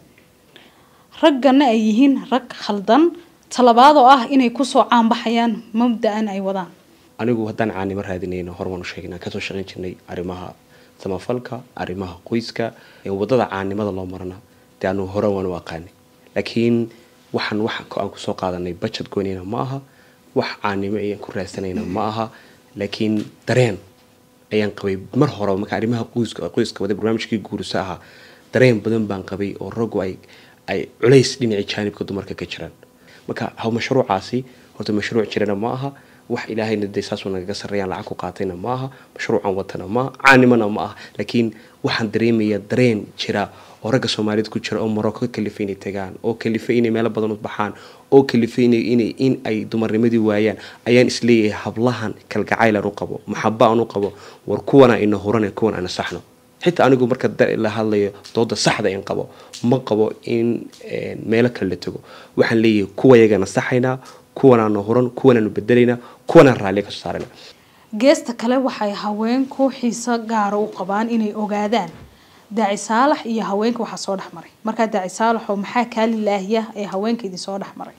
raggana ay yihiin rag khaldan talabaad oo ah inay kusoo caanbaxayaan mabda-an ay wadaan anigu haddaan caanimo raadinayno hormaan u sheegnaa kasoo shaqayn jirnay arrimaha samafalka arrimaha qoyska ee wadada caanimada loo marana dee anu hore waan u aqaanay laakiin waxaan wax aan kusoo qaadanay budget goynayna ma aha wax caanimo ayaan ku raadsanayna ma aha laakiin dareen ayaan qabay mar hore marka arrimaha qoyska qoyska wada barnaamijkii guurisa ahaa dareen badan baan qabay oo raggu ay ay culays dhinacii jaanibka dumarka ka jiraan marka haw mashruucaasi horta mashruuc jirana ma aha wax ilaahayna dee saasuu nagaga sarreeyaan lacag ku qaatayna ma aha mashruucan watana ma aha caanimana ma aha laakiin waxaan dareemayaa dareen jira oo ragga soomaaliyeed ku jira oo maroko ka kalifay inay tagaan oo kalifay inay meelo badan u baxaan oo kalifay inay inay in ay dumarnimadii waayaan ayaan isleeyahay hablahan kalgacaylan u qabo maxaba aan u qabo war kuwana ina huran kuwan ana saxno xitaa anigu marka da- la hadlayo dooda saxda in qabo ma qabo in een, meelo kale la tago waxaan leeyahay kuwa yagana saxaynaa kuwanaanu huran kuwanaanu bedelaynaa kuwanaan raalliya kasoo saarayna geesta kale waxay haweenku xiiso gaara u qabaan inay ogaadaan daaci saalax iyo haweenka waxaa soo dhex maray markaa daaci saalaxoo maxaa kaa lilaahiya ee haweenka idin soo dhex maray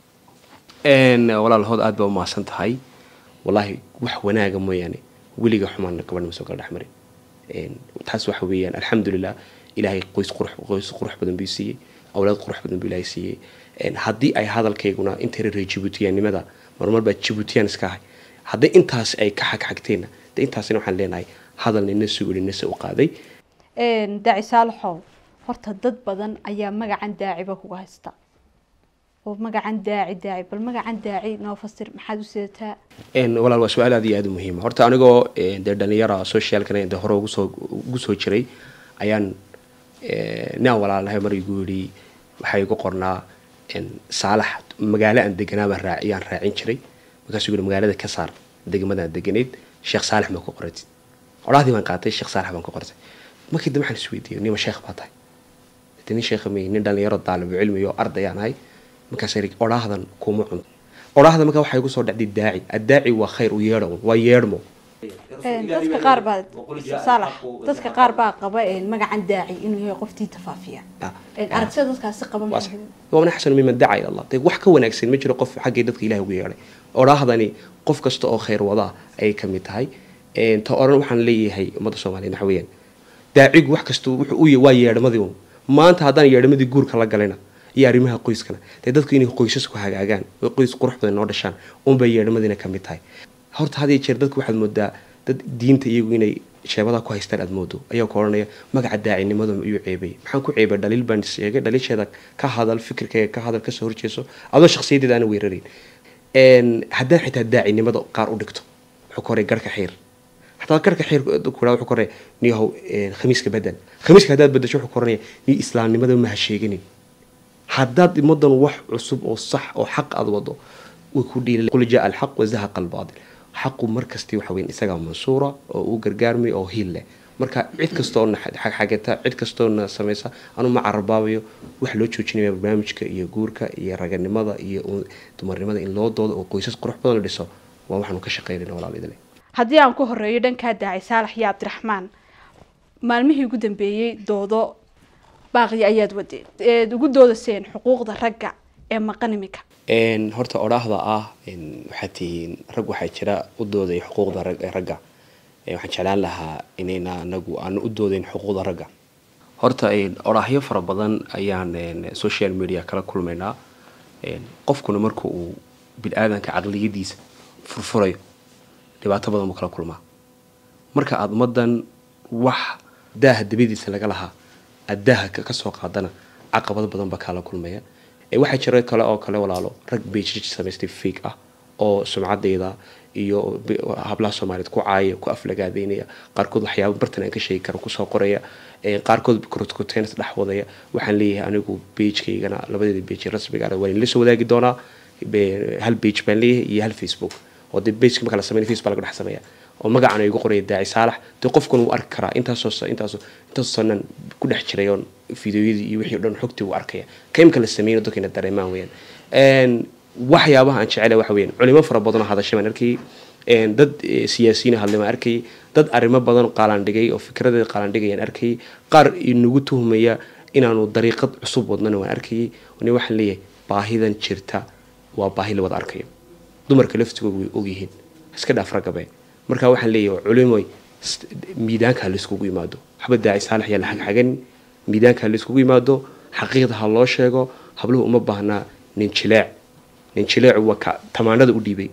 Een, walaalahood aad baa u mahadsan tahay wallaahi wax wanaaga mooyaane weliga xumaan gabadha ma soo kala dhex marin Een, taas waxa weeyaan alxamdulilah ilaahay qoys qurux qoys qurux badan buu siiyey awlaad qurux badan buu ilaahay siiyey Een, haddii ay hadalkayguna inta reer jibuutiyaannimada marmar baa jibuutiyaan iska ahay haddii intaas ay ka xagxagteenna de intaasina waxaan leenahay hadal nina suguli nase u qaaday een daaci saalaxow horta dad badan ayaa magacan daaciba kuga haysta oo magacan daaci daaci bal magacan daaci noo fasir maxaad u sidataa Een, walaal waa su-aal aad iyo aad u muhiima horta anigoo een, dee dhalinyara socialkana de hore ugu soo ugu soo jiray ayaan een, nin aan walaalahay mar igu yidhi waxaa igu qornaa een, saalax magaalo aan deganaa baan raaci yaan raacin jiray markaasuu yidhi magaalada ka saar degmadaan deganayd sheekh saalax ma ku qoratid odhahdii baan qaatay sheekh saalax baan ku qortay markii dambe waxaan isweydiiyey nima sheekh baa tahay de nin sheekha mey nin dhalinyaro daalibu cilmiyo ardayaan ahay markaas iri odhaahdan kuma cunto odhaahda markaa waxay igu soo dhacday daaci addaaci waa khayr u yeedho un, waa yeedhmo dadka qaar baa saalax dadka qaar baa qaba magacan daaci inuu yahay qof diinta faafiya aragtida dadkaasi qaba maxay waman axsanu miman dacaa ila allah dee wax ka wanaagsan ma jiro qof xaggii dadka ilahi ugu yeedhay odhaahdani qof kasta oo khayr wadaa ayay ka mid tahay Een, ta oran waxaan leeyahay ummadda soomaaliyeed waxa weeyaan daacigu wax kasta wuxuu u ya- waa yeedhamadii un maanta haddaan yeedhamadii guurka la galina iyo arrimaha qoyskana dee dadku inay qoysasku hagaagaan oo qoys qurux badan noo dhashaan unbay yeedhamadiina ka mid tahay horta had iyo jeer dadku waxaad moodaa dad diinta iyagu inay sheebada ku haystaan aad moodo ayaa ku odhanaya magaca daacinimada iyuu ceebay maxaan ku ceebay dhaliil baan sheegay dhaliisheeda ka hadal fikirkayga ka hadal kasoo horjeeso adoo shakhsiyadeeda aana weerarayn Een, haddaan xitaa daacinimada qaar u dhigto wuxuu ka horay garhka xiir hataa garhka xiir kula wuxuu ka horay niyahow een, khamiiska bedel khamiiska haddaad bedesho wuxuu ka oranaya ni islaamnimada ma ha sheeganin haddaad ummadan wax cusub oo sax oo xaq aad wado way ku dhiili qul jaa alxaq wazahaqa albaatil xaqu markasti waxa weyn isagaa mansuura oo u gargaarmay oo hiil leh marka cid kastoona xagxagata cid kastoona samaysa anu ma carabaabayo wax loo joojinaya barnaamijka iyo guurka iyo raganimada iyo u- dumarnimada in loo doodo oo qoysas qurux badan la dhiso waa waxaanu ka shaqeynayna walaalidale haddii aan ku horeeyo dhankaa daaci saalax iyo cabdiraxmaan maalmihii ugu dambeeyey doodo baaqi ayaad wadeen eed ugu doodaseen xuquuqda ragga ee maqan iminka Een, horta odhaahda ah een, waxaad tihiin rag waxaa jira u doodaya xuquuqda rag- ee ragga Ee, waxaan jeclaan lahaa inayna anagu aanu u doodayn xuquuqda ragga horta een, odhaahyo fara badan ayaan een, social media kala kulmaynaa Een, qofkuna marka uu bini-aadanka caqliyadiisa furfurayo dhibaato badan buu kala kulmaa marka aada ummadan wax daaha dabadiisa laga lahaa aada daaha ka- kasoo qaadana caqabado badan baa kaala kulmaya Ee, waxaa jira kale oo kale walaalo rag beijij samaystay fake ah oo sumcadeyda iyo bi- hablaha soomaaliyeed ku caaya ku aflagaadeynaya qaarkood waxyaaba bartan aan ka sheegi karo kusoo qoraya Ee, qaarkood korotkoteens dhex wadaya waxaan leeyahay anigu beijkaygana labadeeda beij rasmiga ah waan la soo wadaagi doonaa Be- hal beij baan leeyahay iyo hal facebook oo dee beijka marka la sameynay facebook baa laga dhex sameeya oo magacana igu qoraya daaci saalax dee qofkan wuu arki karaa intaasoo sa- intaasoo intaasoo sanan ku dhex jiray oon fideoyadii iyo wixii o dhan xogtii wuu arkaya kaimka la sameeyna dadkayna dareemaan weyaan Een, waxyaabaha aan jecelahay waxa weyaan culimo fara badan oo hadashay baan arkayay Een, dad eh, siyaasiyiin hadlay baan arkayay dad arrimo badan qaalandhigay oo fikradeeda qaalandhigayaan arkayay qaar inagu tuhmaya inaanu dariiqad cusub wadnana waan arkayay ni waxaan leeyahay baahidan jirta waa baahi la wada arkayo dumarka laftigooda way ogyihiin iska dhaaf ragabe marka waxaan leeyahay culimoy s- miidaanka ha layskugu yimaado waxba daaci saalax yaa la xagxaganin miidaanka ha layskugu yimaado xaqiiqda ha loo sheego habluhu uma baahnaa nin jileec nin jileecu waa ka tamaanada u dhiibay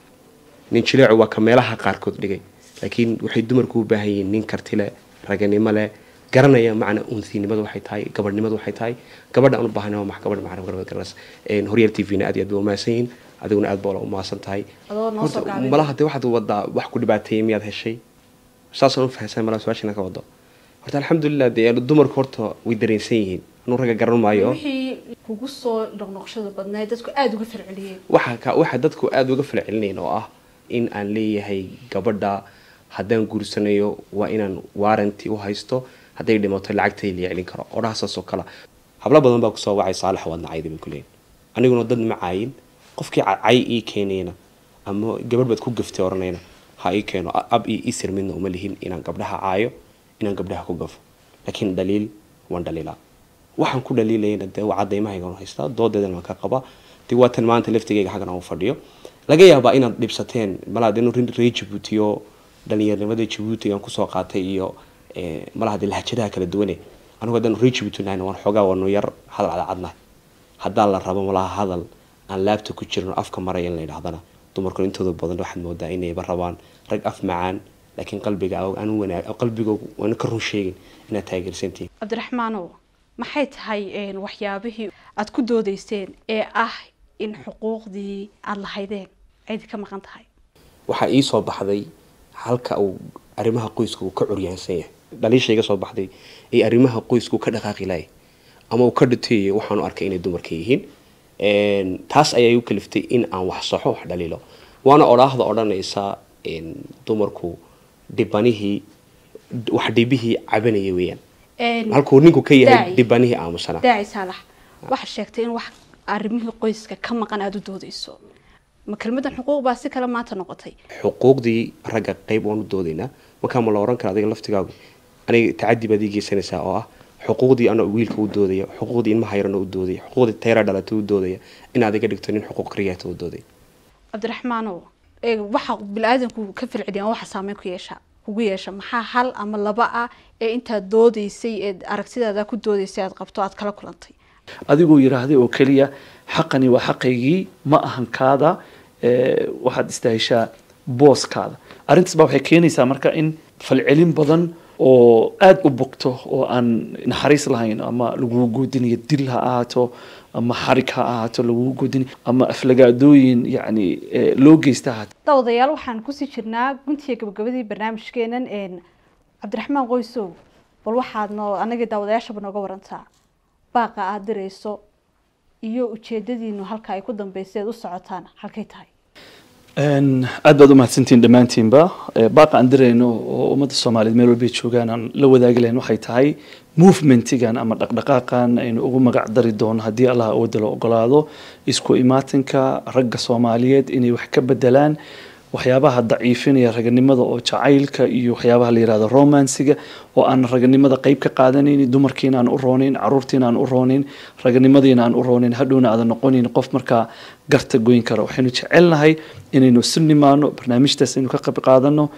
nin jileecu waa ka meelaha qaarkood dhigay laakiin waxay dumarku u baahan yihiin nin karti leh raganimo leh garanaya macna unsinimada waxay tahay gabadhnimada waxay tahay gabadha aan u baahnay waa max gabadh macna gabadh garanas Een, horyaal t v na aad iyo aad ba umahadsan yihiin adiguna aad baa la umahadsan tahay Adoo noo soo Horta, gaabin. malaha dee waxaad wadaa wax ku dhibaateeyay miyaad heshay saasaan u fahansan malaha su-aashana ka wado horta alxamdulilah dee dumarku horta way dareensan yihiin anuu ragga garan maayo wixii kugu soo noqnoqshada badnayd dadku aada uga falceliyeen waxa ka waxa dadku aada uga falcelinayn oo ah in aan leeyahay gabadha haddaan guursanayo waa inaan warranty u haysto hadday dhimato lacagtay la celin karo odhahasaas oo kale hablo badan baa kusoo wacay saalax waad nacayda bay kuleeyihin aniguna dad ma caayin qofkii ca- cay ii keenayna ama gabadh baad ku gaftay oranayna ha ii keeno A- ab iyo isir midna uma lihin inaan gabdhaha caayo inaan gabdhaha ku gafo laakiin dhaliil waan dhaliilaa waxaan ku dhaliilayna dee waa cadaymahayga waan haystaa doodeedana waan ka qabaa dee waa tan maanta laftigayga xaggan aan u fadhiyo laga yaabaa inaad dhibsateen malaa dee ree jabuuti oo dhalinyaranimada jabuuti aan kusoo qaatay iyo eh, malaha dee lahajadaha kala duwane anigu haddaan ree jabuuti nahayna waan xoogaa waanu yar hadal cadcadnahay haddaan la rabo malaha hadal aan laabta ku jirin oo afka maraya in la yidhahdana dumarku intooda badan waxaad moodaa inayba rabaan rag af macaan laakiin qalbiga aan wanaag qalbigoogu waan ka run sheegin inaad taageersantihiin cabdiraxmaanow maxay tahay een, waxyaabihii aada ku doodeyseen ee ah in xuquuqdii aada lahaydeen cidi ka maqan tahay waxaa ii soo baxday halka uu arrimaha qoyska uu ka curyaansan yahay dhaliisha iga soo baxday ee arrimaha qoyska uu ka dhaqaaqi lahay ama uu ka dhintay waxaanu arkay inay dumarka yihiin Een, taas ayaa u kaliftay in aan wax saxo wax dhaliilo waana odhaahda odhanaysa een, dumarku dhibanihii wax dhibihii cabanaya weeyaan Een, halkuu ninku ka yahay daaci. dhibanihii aamusana daaci saalax waxaa sheegtay in wax arrimihii qoyska ka maqan aada u doodeyso ma kelmadan xuquuq baa si kale maanta noqotay xuquuqdii ragga qayb waan u doodaynaa markaa ma la oran kara adiga laftigaagu aniga tacadi baad ii geysanaysaa oo ah xuquuqdii anoo wiilka u doodaya xuquuqdii ilmaha yarana u doodaya xuquuqdii tayra dhalatay u doodaya in aad iga dhigto nin xuquuq kariyaata u doodaya cabdiraxmaanow ee waxa bili-aadanku ka filciliyaan waxa saameyn ku yeesha kugu yeesha maxaa hal ama laba ah ee intaad doodeysay ee aragtidaada ku doodeysay aad qabto aad kala kulantay adigoo yiraahday oo keliya xaqani waa xaqaygii ma ahan kaada ee, waxaad istahishaa booskaada arrintaas baa waxay keenaysaa marka in falcelin badan oo aada u bogto oo aan naxariis lahayn ama lagugu goodinayo dil ha ahaato ama xarig ha ahaato lagugu goodinayo ama aflagaadooyin yacni ee, loo geysta ha ahaato daawadayaal waxaan kusii jirnaa guntiga gabagabadii barnaamijkeenan een cabdiraxmaan qoysow bal waxaad noo anagii daawadayaashaba nooga warantaa baaqa aada dirayso iyo ujeedadiinu halka ay ku dambeysay aad u socotaan halkay tahay Een, aad baad u mahadsantihiin dhammaantiinba Ee, baaqa aan dirayno oo ummadda soomaaliyeed meel walbay joogaan aan la wadaagi lahayn waxay tahay movementigan ama dhaqdhaqaaqan aynu ugu magac dari doono haddii allah awooda la ogolaado isku imaatinka ragga soomaaliyeed inay wax ka bedelaan waxyaabaha daciifinaya raganimada oo jacaylka iyo waxyaabaha la yirahdo romansiga oo aan raganimada qayb ka qaadanayn dumarkiina aan u roonayn caruurtiina aan u roonayn raganimadiina aan u roonayn hadhowna aadan noqonayn qof markaa garta goyn kara waxaynu jecelnahay inaynu isu nimaano barnaamijtaas aynu ka qayb qaadano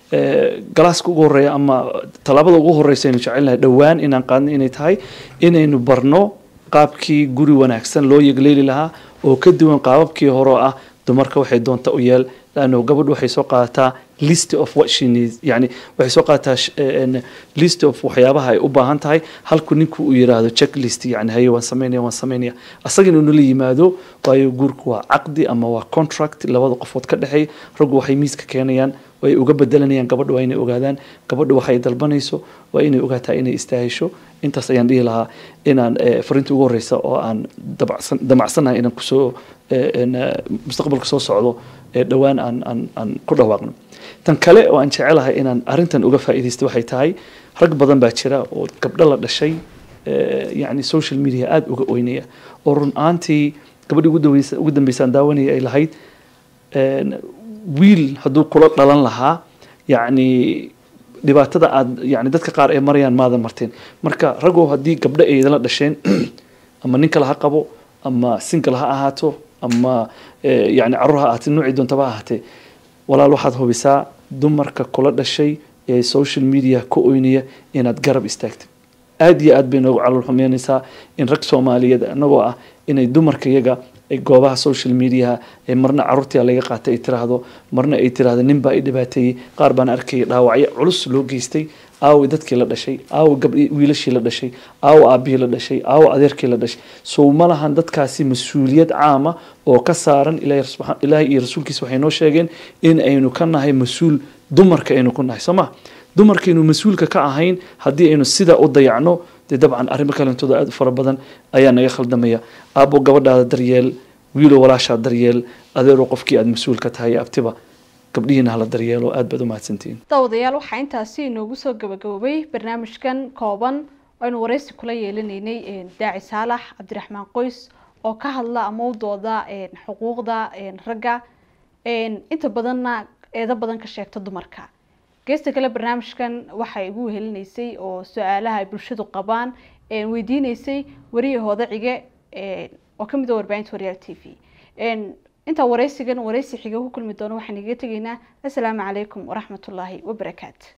ee, galaaska ugu horeeya ama tallaabada ugu horeysa aynu jecelnahay dhowaan inaan qaadno inay tahay inaynu barno qaabkii guri wanaagsan loo yegleeli lahaa oo ka duwan qaababkii hore oo ah dumarka waxay doonta u yeel laanno gabadhu waxay soo qaadataa list of what she needs yani waxay soo qaadataa sh- een, list of waxyaabaha ay u baahan tahay halku ninku uu yiraahdo checklist yani haye waan sameynaya waan sameynaya asaga inuu nala yimaado waayo guurku waa caqdi ama waa contract labada qofood ka dhexeeya raggu waxay miiska keenayaan way uga bedelanayaan gabadha waa inay ogaadaan gabadha waxay dalbanayso waa inay ogaataa inay istaahisho intaas ayaan dhihi lahaa inaan eh, fariinta ugu horeysa oo aan dabacsan damacsanahay inaan kusoo eh, een, eh, mustaqbalka soo socdo ee dhowaan aan aan aan ku dhawaaqno tan kale oo aan jecelahay inaan arrintan uga faa'iidaysto waxay tahay rag badan baa jira oo gabdho la dhashay eh, yacni social media aada uga oynaya oo run ahaantii gabadhii ugu daweysa ugu dambeysaan daawanaya ay lahayd een, wiil hadduu kula dhalan lahaa yacni dhibaatada aad yani dadka qaar ay marayaan maadan marteen marka ragoo haddii gabdho ay idinla dhasheen ama nin kale ha qabo ama single ha ahaato ama eh, yani caruur ha ahaatee noocii doontaba ha ahaatee walaal waxaad hubisaa dumarka kula dhashay ee social media ka oynaya inaad garab istaagtid aad iyo aad bay noogu calool xumeynaysaa in rag soomaaliyeed anagoo ah inay dumarka iyaga ay goobaha social mediaha ee marna caruurtii laga qaatay ay tiraahdo marna ay tiraahdo nin baa i dhibaateeyey qaar baan arkayay dhaawacyo culus loo geystay aawi dadkii la dhashay aawi gabdhi wiilashii la dhashay aawi aabihii la dhashay aawi adeerkii la dhashay sow ma lahan dadkaasi mas-uuliyad caama oo ka saaran ilaahay subxaan- ilaahay iyo rasuulkiisa waxay noo sheegeen in aynu ka nahay mas-uul dumarka aynu ku nahay soo ma dumarkaynu mas-uulka ka ahayn haddii aynu sidaa u dayacno dee dabcan arrimo kalentooda aada u fara badan ayaa naga khaldamaya aabbo gabadhaada daryeel wiilo walaashaa daryeel adeero qofkii aada mas-uul ka tahay abtiba gabdhihiina hala daryeelo aad baad u mahadsantihiin daawadayaal waxaa intaasi inoogu soo gabagaboobay barnaamijkan kooban oo aynu wareysi kula yeelanaynay een, daaci saalax cabdiraxmaan qoys oo ka hadla ama u dooda een, xuquuqda een, ragga een, inta badanna eedo badan ka sheegta dumarka geesta kale barnaamijkan waxay igu wehelinaysay oo su-aalaha ay bulshadu qabaan een, weydiineysay wariyahooda cige een, oo ka mid a warbaahinta waryaal t v een, intaa wareysigan wareysi xiga ku kulmi doono waxaan igaga tegaynaa assalaamu calaykum waraxmatullaahi wabarakaatu